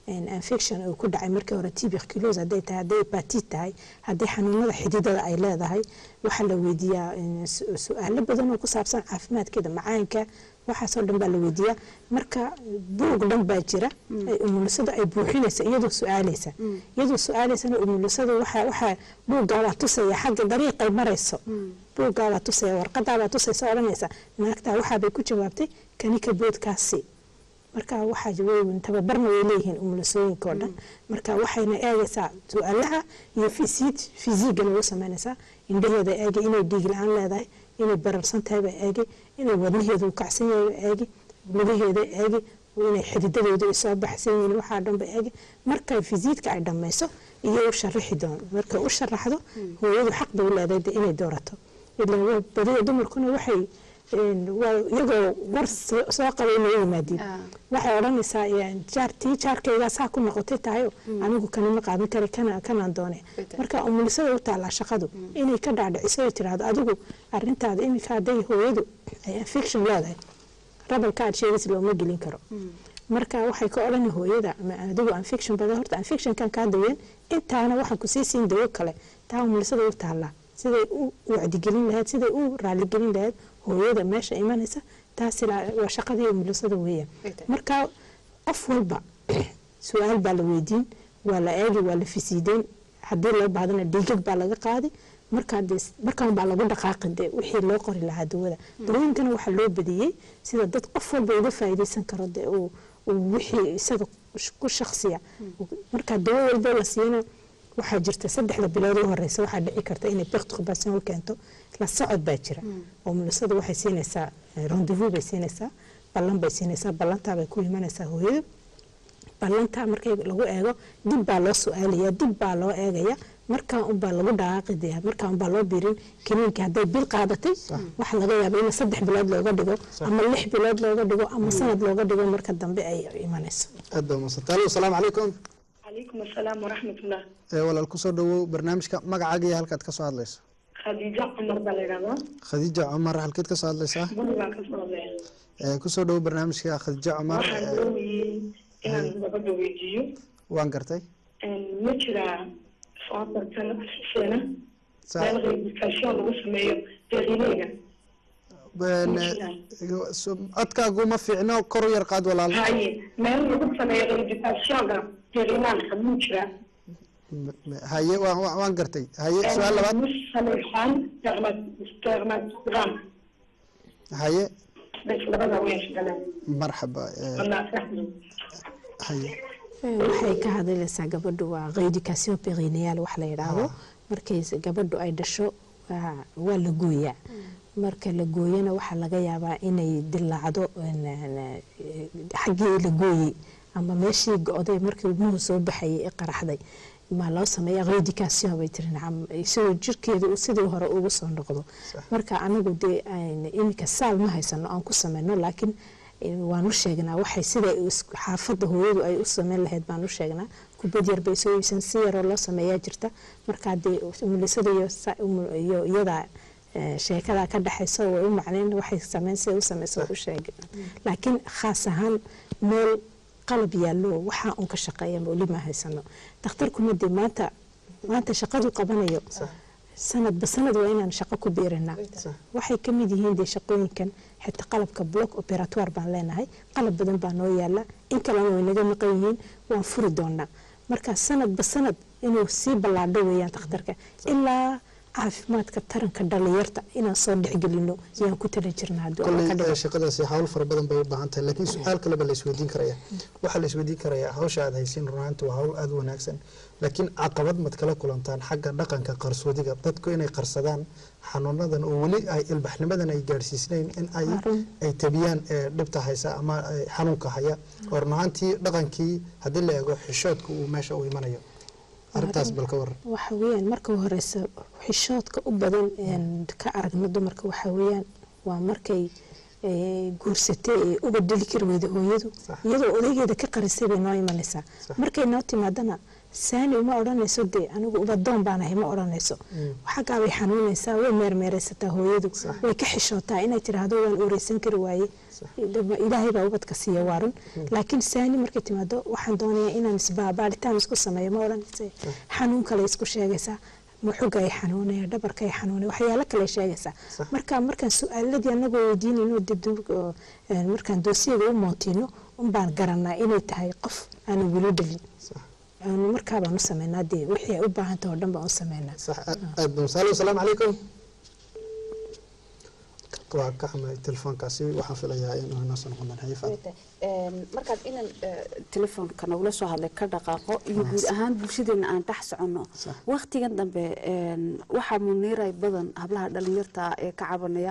infection uu ku dhacay markii hore tuberculose hadday tahay hadday hepatit tahay hadday xanuunada xididada ay leedahay waxaa la weydiiyaa su-aalo badan oo ku saabsan caafimaadkeeda macaanka waxaasoo dhan baa la weydiiyaa marka buug dhan baa jira umulisada ay buuxinaysa iyadoo su-aaleysa iyadoo su-aaleysana umulisada waxaa waxaa buuggaabaa tusaya xagga dariiqay marayso buuggaabaa tusaya warqadaabaa tusaysa odhanaysa naagtaa waxaabay ku jawaabtay kanika boodkaasi marka waxaa weyn tababarna way leeyihiin umulisooyinka oo dhan marka waxayna eegaysaa su-aalaha iyo fisiid fisiigana way sameynaysaa indhaheeda eegi inay dhiig la-aan leedahay inay bararsan tahay baa eegi inay wadnaheedu kacsan yahay baa eegi lugaheeda eegi inay xididadeedu ay soo baxsan yihiin waxaa dhan ba eegi markay fisiidka ay dhammayso iyo u sharaxi doon markay u sharaxdo hooyadu xaq bay u leedahay inay doorato ilaa badiya dumarkuna waxay iyagoo war soo qabay noo yimaadiin waxay odhanaysaa jaartii jaarkaygaa saa ku noqotay tahayo anigu kanima qaadan kara kanaan doone marka umulisada u taallaa shaqadu inay ka dhaadhiciso ay tiraahdo adigu arintaada iminka hadday hooyadu ay infection leedahay rabalka aad sheegaysa looma gelin karo marka waxay ka odhani hooyada adigu infection badan horta infectionkan kaa daween intaana waxaan kusii siin dawo kale taa umulisada u taallaa siday u wacdigelin lahayd siday u raaligelin lahayd hooyada meesha imanaysa taas waa shaqadii umulisada weeyaan marka qof walba su-aal baa la weydiin waa la eegi waa la fisiideyn haddii loo baahdana dhiigag baa laga qaadi markaan baa lagu dhaqaaqi de wixii loo qori lahaa dawada dawooyinkana waxaa loo badiyey sida dad qof walba uga faa'iidaysan karo de uu wixii isaga ku shaqsiya marka dawo walba la siiyana waxaa jirta saddexda bilood u horeysa waxaa dhici karta inay perturbation u keento la socod baa jira oo mulisada waxay siinaysaa rendezvous bay siinaysaa ballan bay siinaysaa ballantaa bay ku imanaysaa hooyadu ballantaa markay lagu eego dib baa loo su-aalaya dib baa loo eegaya markaa unbaa lagu dhaqaaqidaya markaa unbaa loo biirin kiniinka hadday bil qaadatay waxaa laga yaaba in saddex bilood looga dhigo ama lix bilood looga dhigo ama sanad looga dhigo marka dambe ay imanayso aad baa umadsantay alo asalaamu calaykum calaykum asalaam waraxmatullah walaal kusoo dhawow barnaamijka magacaaga iyo halkaad kasoo hadlayso khadiijo cumar baa la yidhahdaa khadiija cumar halkeed kasoo hadlaysaa bari baan kasoo hadlaya kusoo dhawow barnaamijka khadiija cumar waxaan doonayay inaan gabadha weydiiyo waan gartay ma jiraa sootarkan xuseena meel rehabilitation lagu sameeyo deeqineyga codkaagu ma fiicno kor u yar qaad walaal haye meel lagu sameeyo rehabilitationka deeqinaanka muu jiraa haye waan waan gartay haye su-aal labaad sameexaan dermatgram haye labada weeshgaleen marxaba haye waxay ka hadlaysaa gabadhu waa reeducation perineal wax la yidhaahdo markay gabadhu ay dhasho waa la gooyaa marka la gooyana waxaa laga yaabaa inay dilaacdo xaggii la gooyey ama meeshii go-day markii ilmuhu soo baxayay ee qaraxday maa loo sameeya reeducation bay tiri nacam isagoo jirkeedu sidii hore ugu soo noqdo marka anagu dee iminka saal ma haysano aan ku sameyno laakiin waan u sheegnaa waxay sida xaafadda hooyadu ay u sameyn lahayd baan u sheegnaa kubad yar bay soo iibsan si yaroo loo sameeyaa jirta markaa dee umulisada iyo iyada sheekadaa ka dhexayso way u macneyn waxay sameyn siday u sameyso u sheeg laakiin khaas ahaan meel qalab yaallo waxaa un ka shaqeeya weli ma haysano dakhtarkuna dee maanta maanta shaqadu qabanayo sanadba sanad waa inaan shaqo ku biirinaa waxay ka mid yihiin dee shaqooyinkan xitaa qalabka block operatoire baan leenahay qalab badan baa noo yaala in kalena way naga maqan yihiin waan furi doonaa marka sanadba sanad inuu sii ballaadho weeyaan dakhtarka ilaa caafimaadka taranka dhalinyarta inaan soo dhexgelino yaan ku tala jirnaa kolley shaqadaasi hawl fara badan bay u baahan tahay laakiin su-aal kaleba la isweydiin karaya waxaa la isweydiin karayaa hawsha aad haysiin runaanta waa hawl aada u wanaagsan laakiin caqabad mad kala kulantaan xagga dhaqanka qarsoodiga dadku inay qarsadaan xanuunadan oo weli ay ilbaxnimadan ay gaadhsiisnayn in ay ay tabiyaan dhibta haysa ama xanuunka haya oo runaantii dhaqankii haddii la eego xishoodka uu meesha u imanayo arintaas bal ka waran waxa weeyaan marka horeysa xishoodka u badan ka aragno dumarka waxa weeyaan waa markay guursatay ee uga dheli kari weyda hooyadu iyadoo odaygeeda ka qarisay bay noo imanaysaa markay noo timaadana saani uma odhanayso dee anigu ubadoon baan ahay ma odhanayso xaggaa bay xanuunaysaa way meermeeraysataa hooyadu way ka xishootaa inay tiraahdo waan uureysan kari waaye ilaahay baa ubadka siiya waarun laakiin saani markay timaado waxaan doonayaa inaan isbaabaaritaan isku sameeyo ma odhanaysa xanuun kale isku sheegaysaa muxuga ay xanuunaya dhabarka ay xanuunaya waxyaalo kale sheegaysaa marka markaan su-aaladii anagoo weydiinayno dibdib markaan doosiyada u mootino unbaan garanaa inay tahay qof aanan weli dhalin aanu markaa baan u sameynaa dee wixii ay u baahantah oo dhan baan u sameynaa aad baan salo asalaamu calaykum waa ka xumay telefoonkaasi waxaan filayaa inuu inoo soo noqon doona xayifa markaad inan telefoonka nagula soo hadlay ka dhaqaaqo iyo guud ahaan bulshadeena aan dhex soconno waktigan dambe waxaa muniiray badan hablaha dhalinyarta ee ka cabanaya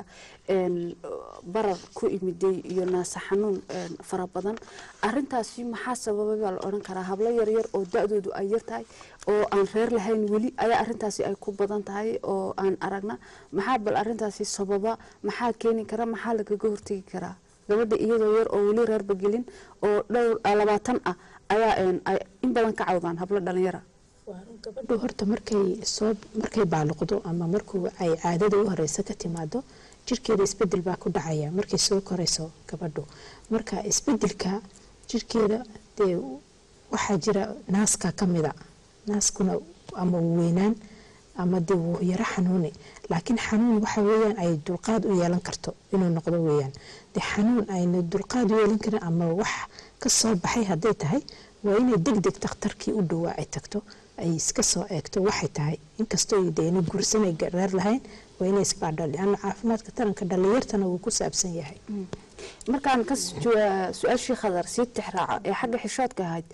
barar ku imiday iyo naasa xanuun fara badan arintaasi maxaa sababay baa la odhan karaa hablo yaryar oo da-doodu ay yartahay oo aan reer lahayn weli ayaa arintaasi ay ku badan tahay oo aan aragna maxaa bal arintaasi sababa maxaa keeni kara maxaa lagaga hortegi karaa gabadha iyadoo yar oo weli reerba gelin oo dhowr labaatan ah ayaa in badan ka cawdaan hablo dhalinyara gabadhu horta markay soo markay baaluqdo ama markuu ay caadada u horeysa ka timaado jirkeeda isbedel baa ku dhacaya markay soo korayso gabadhu marka isbedelka jirkeeda dee waxaa jira naaska ka mida naaskuna ama weynaan ama dee wuu yaro xanuuni laakiin xanuun waxa weeyaan ay dulqaad u yeelan karto inuu noqdo weeyaan dee xanuun ayna dulqaad u yeelan karin ama wax ka soo baxay hadday tahay waa inay deg deg takhtarkii u dhowaa ay tagto ay iska soo eegto waxay tahay inkastoo deena guursanay reer lahayn waa inay isbaadho lianna caafimaadka taranka dhalinyartana wuu ku saabsan yahay markaan ka su-aashii khadar sii tixraaca ee xagga xishoodka ahayd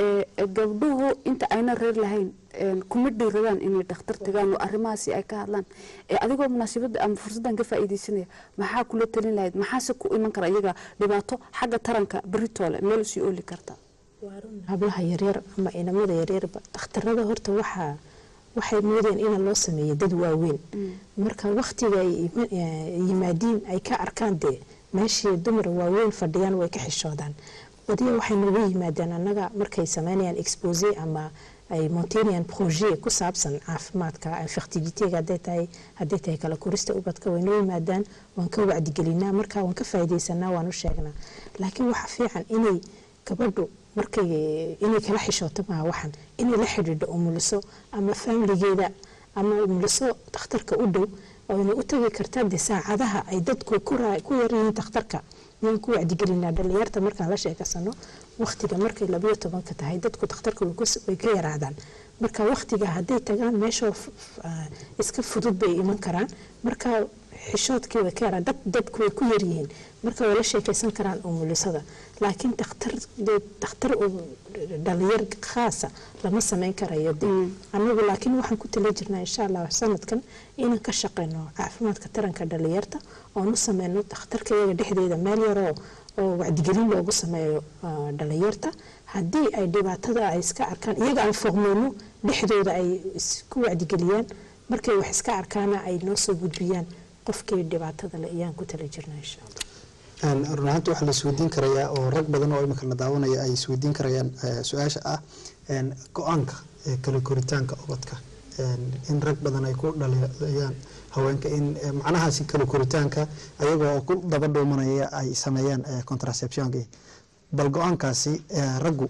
gabdhuhu inta ayna reer lahayn kuma dhiiradaan inay dhakhtar tagaan oo arrimahaasi ay ka hadlaan adigoo munaasabadda ama fursaddan ka faa'iidaysanaya maxaa kula talin lahayd maxaase ku iman kara iyaga dhibaato xagga taranka beritoole meel usii ooli karta hablaha yaryar ama inamada yaryarba dhakhtarada horta waxaa waxay moodeen in loo sameeyo dad waaweyn marka waktiga ay yimaadiin ay ka arkaan dee meeshii dumar waaweyn fadhiyaan way ka xishoodaan badiya waxay nooga yimaadeen annaga markay sameynayaan expose ama ay montanian projet ku saabsan caafimaadka fertilitega haday tahay hadday tahay kala korista ubadka way noo yimaadaan waan ka wacdigelinaa marka waan ka faaidaysanaa waan u sheegnaa laakiin waxa fiican inay gabadhu markay inay kala xishooto maha waxan inay la xidhiidho umuliso ama faamiligeeda ama umuliso dhakhtarka u dhow oyna u tagi kartaa de saacadaha ay dadku ku yaryihiin dhakhtarka yaan ku wacdigelinaa dhalinyarta markaan la sheekasano waktiga markay labayo tobanka tahay dadku dhakhtarka way ka yaraadaan marka waktiga hadday tagaan meeshoo iska fudud bay iman karaan marka xishoodkii way ka yaraan dad dadku way ku yaryihiin marka way la sheekaysan karaan umulisada laakiin dhakhtar dhakhtar dhalinyar khaasa lama sameyn karayo de anagu laakiin waxaan ku tala jirnaa insha allah sanadkan inaan ka shaqeyno caafimaadka taranka dhalinyarta oon u sameyno dhakhtarka iyaga dhexdeeda meel yaroo oo wacdigelin loogu sameeyo dhalinyarta haddii ay dhibaatada ay iska arkaan iyaga aan foqmeyno dhexdooda ay isku wacdigeliyaan markay wax iska arkaana ay noo soo gudbiyaan qofkii dhibaatada le ayaan ku tala jirnaa insha allah run ahaanti waxaa la isweydiin karayaa oo rag badan oo imika la daawanaya ay isweydiin karayaan su-aasha ah go-aanka kala koritaanka ubadka in rag badan ay ku dhalayaan haweenka in macnahaasi kala koritaanka ayagoo ku daba dhuumanaya ay sameeyaan contraceptionki bal go-aankaasi raggu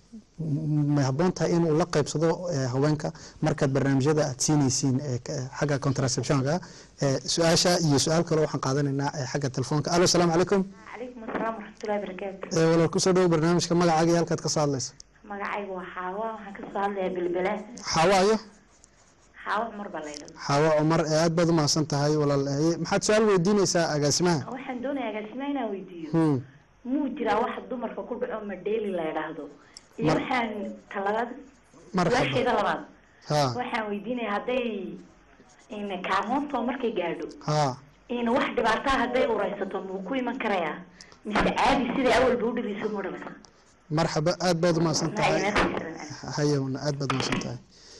may habboon tahay inuu la qaybsado haweenka markaad barnaamijyada aad siinaysiin xagga contraceptionka su-aasha iyo su-aal kale waxaan qaadanaynaa xagga telefoonka alo asalaamu calaykum calaykum asalaam waraxmatullahi barakaatu walaal kusoo dhawo barnaamijka magacaaga iyo halkaad kasoo hadlaysa magacaygu waa xaawa waxaan kasoo hadlayaa bilbile xaawa ayo xaawa cumar baa laydhada xaawa cumar aad baad u mahadsan tahay walaal maxaad su-aal weydiinaysaa agaasimaha waxaan doonayaa agaasimaha inaan weydiiyo muu jiraa waxa dumarka ku dhaco madheeli la yidhaahdo iyo waxaan talabaad su-aasheeda labaad waxaan weydiinaya hadday kaamoonto markay gaadho in wax dhibaataa hadday ureysato muu ku iman karayaa mise caadi siday awalba u dhibeyso mu dhamasa marxaba aad baad umahadsan tahay hayawna aad baad umahadsan tahay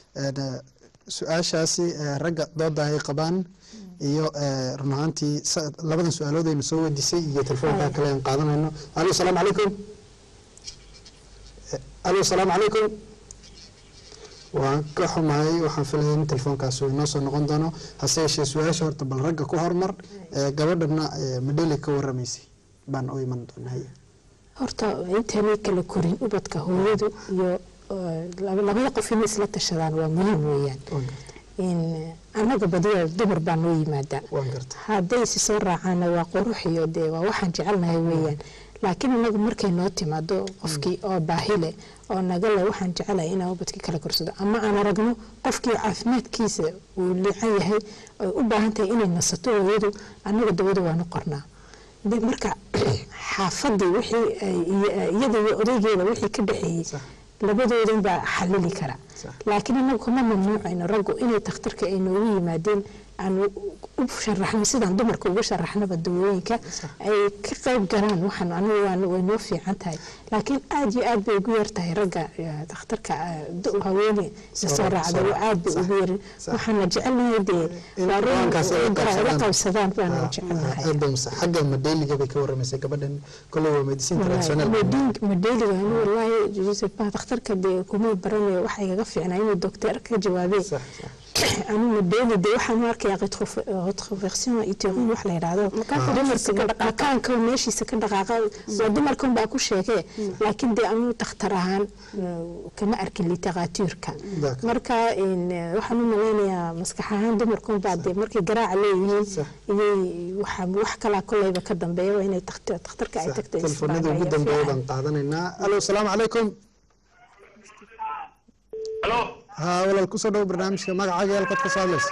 su-aashaasi ragga dooda ay qabaan iyo run ahaantii labadan su-aalood aynu soo weydiisay iyo telefoonka kale aan qaadanayno alo asalaamu calaykum alo asalaamu calaykum waan ka xumahay waxaan filaya in telefoonkaas uu inoo soo noqon doono hase yeeshee su-aasha horta bal ragga ku hormar ee gabadhana ee madheli ka waramaysay baan u iman doonaa horta intaanay kala korin ubadka hooyadu iyo eh, laba- labada qof inay isla tashadaan waa muhiim weeyaan in annaga badiya dumar baa noo yimaadaa hadday si soo raacaana waa qurux iyo dee waa waxaan jecelnahay weeyaan laakiin anagu markay noo timaado qofkii oo baahi leh oo naga leh waxaan jecelahay inaan ubadkii kala korsado ama aan aragno qofkii caafimaadkiisa uu liican yahay ay u baahan tahay inay nasato hooyadu annaga dawada waanu qornaa de marka xaafadii wixii ay- iyo- iyada iyo odaygeeda wixii ka dhexeeyey labadoodan baa xalili kara laakiin anagu kama mamnuucayno raggu inay takhtarka ay noogu yimaadeen aan u sharaxno sidaan dumarka uga sharaxnaba dawooyinka ay ka qayb galaan waxaan anigu waan- way noo fiican tahay laakiin aad iyo aad bay ugu yar tahay ragga eh, takhtarka eh, du- haweene soo raacda waa aad bay ugu yarin waxaana jecelnahay dee waa run go'aankaas ay ay la qabsadaan. qabsadaan baana jecelnahay aad bay masa xagga madheeliga bay ka waramaysay gabadhan koley waa medicine international madheeliga ani walaahi joseph baa dhakhtarka dee kuma baranayo waxa igaga fiicnaa inuu docteer ka jawaabee anu madheeli dee waxaan u arkayaa retroversion iterin wax la yidhaahdo dumarka makaanka meeshiisa ka dhaqaaqa waa dumarkan baa ku sheegee laakiin dee anu dhakhtar ahaan kama arkin literaatuurka marka in, eh, waxaan u malaynayaa maskax ahaan dumarkan baa dee markay garaaca leeyihiin iyay waxa wax kalaa koleyba ka dambeeya waa inay takhtar- dhakhtarka ay tagto telefoonada ugu dambeeya baan qaadanaynaa alo asalaamu calaykum haa walaal kusoo dhow barnaamijka magacaaga halkaad ka soo hadlaysa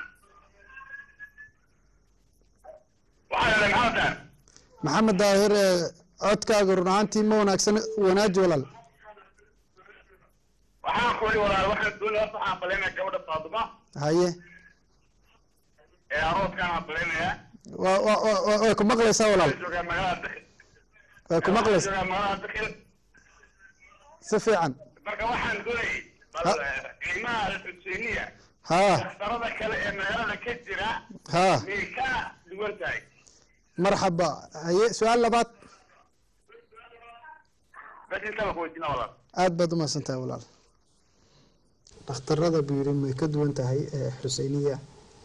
maxamed daahir ee codkaaga run ahaantii ma wanaagsan wanaaji walaal waxaan ku yidhi walaal waxaan doonaya horta waxaan balaynaya gabadha faaduma haye ee arooskaan aan balaynayaa waa waa- waa- waa- way ku maqlaysaa walaal joogaa magaalada dakil way ku maqlaysaa joogaa magaalada dakil si fiican marka waxaan doonayay bal qiimaha alxuseiniya haa dhakhtarada kale ee magaalada ka jira haa miyay ka duwan tahay marxaba haye su-aal labaad bas intaba ku weydiina walaal aad baad u mahadsantahay walaal dhakhtarada buu yidhi may ka duwan tahay ee xuseyniya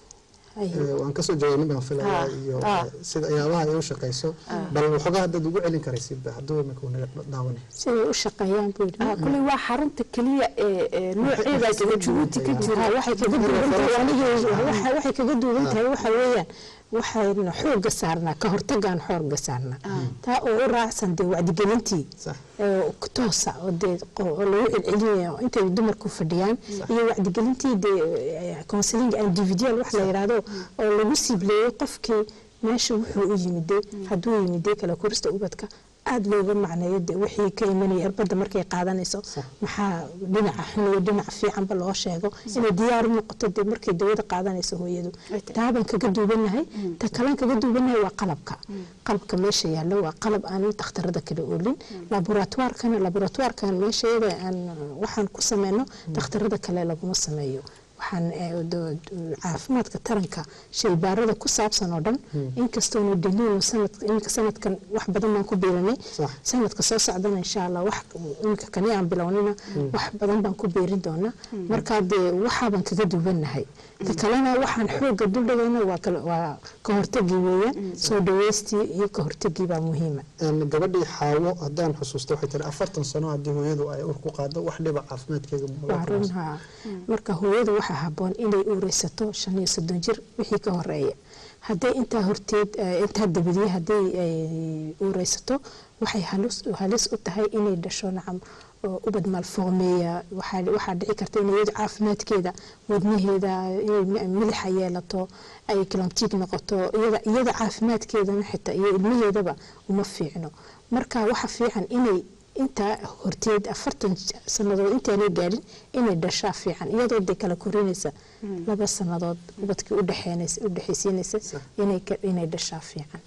Ee, waan kasoo jawaabin baan filayaa Ah, iyo ah. ee, sida ayaabaha ay u shaqeyso bal waxoogaa haddaad ugu celin karaysid hadduu imika uu naga daawanay siday u shaqeeyaan buu yidhi kuley waa xarunta keliya ee ee nooceedaas oo jabuuti ka jira waxay kaga duwan tahay anigii waxa- waxay kaga duwan tahay waxa weeyaan waxayna xooga saarnaa ka hortagaan xooga saarnaa taa oo u raacsan dee wacdigelintii ee toosa oo dee qo- oo lagu celcelinayo intay dumarku fadhiyaan iyo wacdigelintii dee counseling individual wax la yidhaahdo oo lagu siibleeyo qofkii meesha wuxuu u yimiday hadduu yimiday kala korista ubadka aada looga macneeyo de wixii ka imanaya irbadda markay qaadanayso maxaa dhinaca xun iyo dhinaca fiicanba loo sheego inay diyaar u noqoto de markay dawada qaadanayso hooyadu taabaan kaga duubanahay ta kalan kaga duubanahay waa qalabka qalabka meesha yaallo waa qalab aan dhakhtarada kala oolin laboratoirkana laboratoirkan meesha iyada aan waxaan ku sameyno dhakhtarada kale laguma sameeyo waxaan eh, do- do- caafimaadka taranka shaybaarada ku saabsan oo dhan inkastoonu daliil sanad iminka sanadkan wax badan baan ku biiranay sanadka soo socdana insha allah wax iminka kani aan bilownina wax badan baan ku beerin doonaa marka dee waxaabaan kaga duwanahay ta kalena waxaan xooga duldhigayna waa kala- waa ka hortagii weeyaan soo dhaweystii iyo ka hortagii baa muhiima Een, gabadhii xaawo haddaan xusuusto waxay tiri afartan sano haddii hooyadu ay ur ku qaado wax dhiba caafimaadkeega ma waa run haa marka hooyadu waxaa haboon inay uureysato shan iyo soddon jir wixii ka horeeya hadday intaa horteed eh, intaa dabadiye hadday ay uureysato waxay halis halis u tahay inay dhasho nacam oo ubad malformeeya waxaa waxaa dhici karta in iyadu caafimaadkeeda wadnaheeda inay mi- milixa yeelato ay kalamtiig noqoto iyada iyada caafimaadkeedana xitaa iyo ilmaheedaba uma fiicno marka waxa fiican inay intaa horteed afartan sanadood intaanay gaadhin inay dhashaa fiican iyadoo de kala korinaysa laba sanadood ubadkii udhexeenaysa udhexaysiinaysa inay ka- inay dhashaa fiican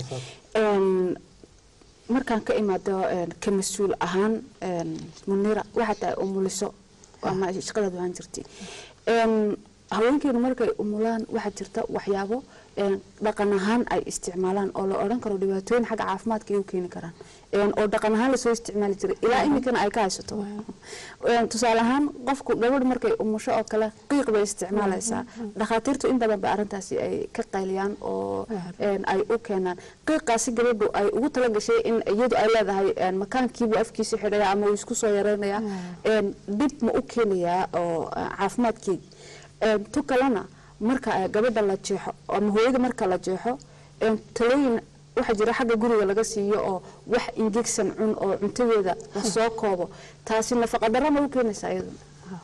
Een, markaan ka imaado een, ka mas-uul ahaan een, munira waxaa tahay umuliso ama shaqadaad ahaan jirtay Een, haweenkeenu markay umulaan waxaa jirta waxyaabo een, dhaqan ahaan ay isticmaalaan oo la odhan karo dhibaatooyin xagga caafimaadka ay u keeni karaan een, oo dhaqan ahaan lasoo isticmaali jiray ilaa iminkana ay ka haysato Een, tusaale ahaan qofku gabadh markay umusho oo kale qiiq bay isticmaalaysaa dhakhaatiirtu in badan ba arrintaasi ay ka qayliyaan oo een, ay u keenaan qiiqaasi gabadhu ay ugu talagashay in iyadu ay leedahay een, makaankiibuu afkiisa xidhaya ama uu isku soo yareynaya een, dhib ma u keenayaa oo eh, caafimaadkii Een, tu kalena marka ay gabadha la jeexo ama hooyada marka la jeexo een, talooyin waxaa jira xagga guriga laga siiyo oo wax ingegsan cun oo cuntadeeda lasoo koobo taasi nafaqa darro ma u keenaysaa iyaduna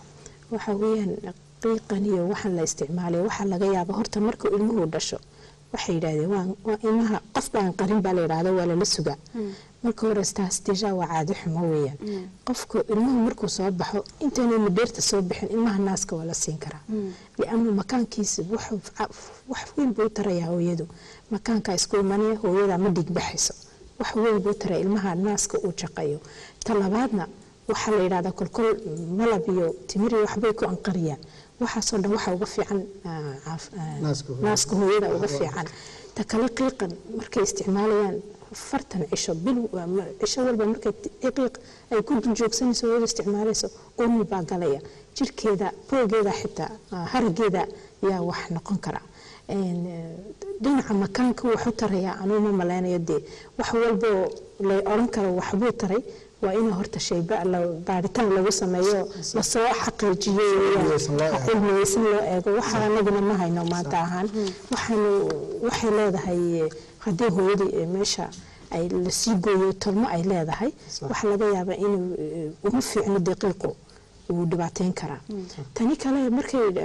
waxa weeyaan qiiqan iyo waxaan la isticmaalay waxaa laga yaaba horta marka ilmuhu dhasho waxay yidhaahdeen waa waa ilmaha qof baan qarin baa la yidhaahda waa lala sugaa marka hore taas deja waa caado xumo weeyaan qofku ilmuhu markuu soo baxo intaanay madheerta soo bixin ilmaha naaska waa la siin karaa liannu makaankiisa wuxuu ca- wax weyn buu u tarayaa hooyadu makaanka isku imanaya hooyada ma dhigbaxayso wax weyn buu taraya ilmaha naaska uu jaqayo ta labaadna waxaa la yidhahdaa kolkol malab iyo timir iyo waxbay ku anqariyaan waxaasoo dhan waxa uga fiican ah, caaf- ah, Naaska hooyada. naaska hooyada uga fiican ta kale qiiqan markay isticmaalayaan fartan cisho bil ma- cisho walba markay ti- qiiq ay ku dul joogsanayso hooyada isticmaalayso umi baa galaya jirkeeda boogeeda xitaa ah, harageeda yaa wax noqon kara Een, eh, dhinaca makaanka wuxuu tarayaa anuu ma malaynayo dee wax walboo lay odhan karo waxbuu taray waa in horta shayba la- baaritaan lagu sameeyo lasoo xaqiijiyo Cilmiyeysan loo eego. cilmiyeysan loo eego waxa anaguna ma hayno maanta ahaan waxaanu waxay leedahay eh, haddii hooyadii eh, meesha ay lasii gooyo tolmo ay leedahay waxaa laga yaabaa inuu eh, uma fiicno daqiiqu uu dhibaateyn karaa tani kale markay eh,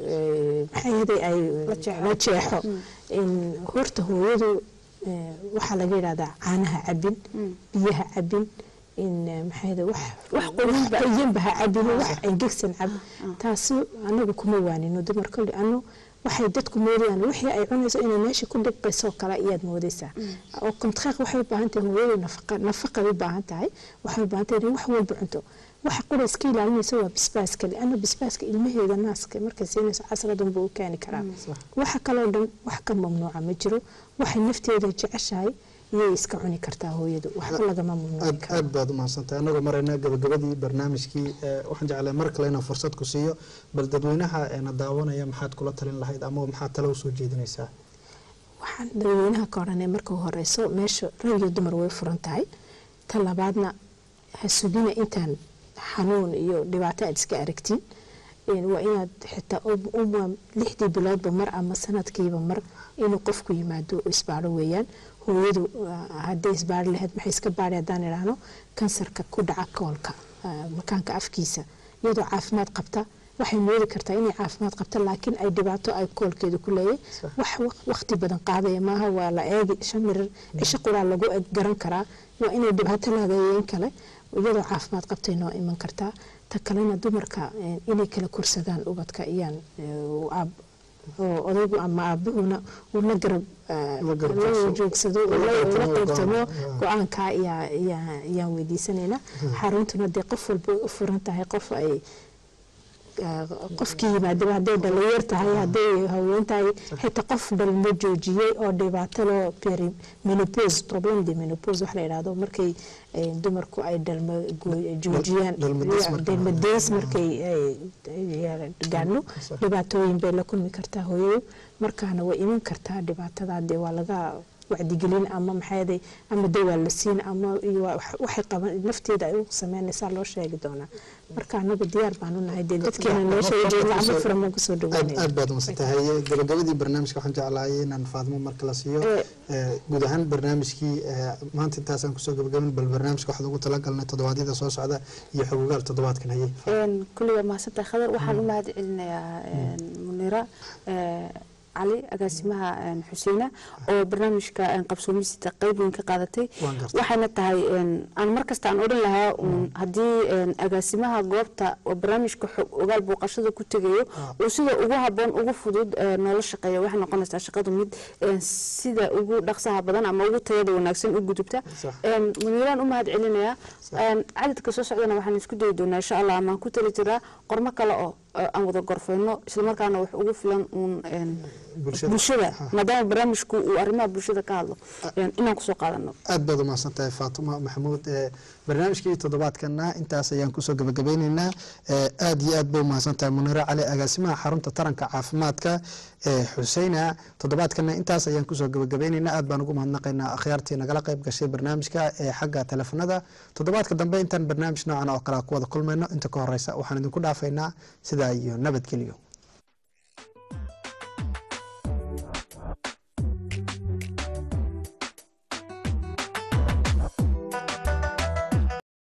eh, maxay ahaday ay la jeexo in horta hooyadu eh, waxaa laga yidhahdaa caanaha cabin biyaha cabin in eh, maxay ahaday wax wax qoyanba ha cabin wax engegsan cab taasi anagu kuma waanino dumar kolli anu waxay dadku moodayaan wixii ay cunayso inay meesha ku dhiqayso kale ayaad moodaysaa oo kontraaq waxay u baahan tahay hooyadu nafaqa nafaqay u baahan tahay waxay u baahan tahay inay wax walba cunto waxa qura iska ilaalinaysa waa bisbaaska lianna bisbaaska ilmaheeda naaska markay siinayso casradan buu u keeni karaa waxa kaloo dhan wax ka mamnuuca ma jiro waxay nafteeda jeceshahay iyay iska cuni kartaa hooyadu waxba lagama mamnuuci aad karo aad baad u mahadsantahay annagoo marayna gabagabadii barnaamijkii eh, waxaan jeclay mar kale inaan fursad ku siiyo bal dadweynaha eena daawanaya maxaad kula talin lahayd ama maxaad talo usoo jeedinaysaa waxaan dadweynaha ka odhanay marka u horeyso meesha rag iyo dumar way furan tahay ta labaadna ha sugina intaan xanuun iyo dhibaato aad iska aragtiin Een, waa inaad xitaa u- uma lixdii biloodba mar ama sanadkiiba mar inuu qofku yimaado oo isbaaro weeyaan hooyadu ah, hadday isbaari lahayd maxay iska baari haddaan idhaahno kansarka ku dhaca koolka ah, makaanka afkiisa iyadoo caafimaad qabta waxay moodi kartaa inay caafimaad qabta laakiin ay dhibaato ay koolkeeda ku leeyahay wax waq- waqti badan qaadaya maaha waa la eegi shan mirir cisho quraa lagu eg garan karaa waa inay dhibaato leedahay in kale iyadoo caafimaad qabtay noo iman kartaa ta kalena dumarka eh, inay kala korsadaan ubadka iyaan eh, u aab- oo odaygu ama aabuhuna uu la garab eh, La garab la joogsado. joogsado La uu la qaybtamo la qaybtamo go'aan. go-aanka ayaa- ayaa- ayaan weydiisanaynaa xaruntuna dee qof walba way u furan tahay qof ay qofkii yimaadaba hadday dhalinyar tahay hadday haween tahay xitaa qof dhalmo joojiyey oo dhibaato loo peri menopause problem de menopause wax la yidhaahdo markay eh, dumarku ay dhalmo go- joojiyaan dhalmadiis marka- dhalmadiis markay ay gaadhno dhibaatooyin bay la kulmi kartaa hooyadu markaana way iman kartaa dhibaatada dee waa laga wacdigelin ama maxaaday ama dawaa la siin ama iyo wax- waxay qaban nafteeda ay u sameynaysaa loo sheegi doonaa marka anagu diyaar baanu nahay dee dadkeena meesha ay jooga gacmo furan baan kusoo aad dhawaanaya aad baad umasantahay gabagabadii barnaamijka waxaan jeclahay inaan faadmo marka la siiyo Eh, guud ahaan barnaamijkii eh, maanta intaasaan kusoo gabagabin bal barnaamijka waxaad ugu talagalnay toddobaadyada soo socda iyo xogogaal toddobaadkan hayay kulliga mahadsantahay khadar waxaan u mahad celinayaa munira eh, cali agaasimaha eh, xuseena oo barnaamijka eh, qabsoomisita qayb weyn ka qaadatay Waan gartay. waxayna tahay eh, aan markasta aan odhan lahaa uun haddii eh, agaasimaha goobta oo barnaamijka xog ogaal booqashada ku tegayo uu sida ugu haboon ugu fudud eh, noola shaqeeya waxay noqonaysaa shaqadu mid eh, sida ugu dhaqsaha badan ama ugu tayada wanaagsan u gudubta Sax. Een, muniiraan u mahad celinayaa Een, cadadka soo socdana waxaan isku dayi doonaa insha allah amaan ku tali jiraa qormo kale oo eh, aan wada gorfeyno islamarkaana wax ugu filan uun een, Bulshada. bulshada Ha. maadaama barnaamijku uu arrimaha bulshada ka hadlo een, inaan kusoo qaadano aad baad umahadsan tahay faatuma maxamuud Eh, barnaamijkii toddobaadkana intaas ayaan kusoo gabagabeyneynaa Eh, aad iyo aad bay umahadsan tahay muniro cali agaasimaha xarunta taranka caafimaadka ee xuseyna toddobaadkana intaas ayaan kusoo gabagabeyneynaa aad baan ugu mahadnaqaynaa akhyaartii nagala qayb gashay barnaamijka ee xagga teleefanada toddobaadka dambe intaan barnaamij noocan oo kale ku wada kulmayno inta ka horeysa waxaan idinku dhaafaynaa sidaa iyo nabadgelyo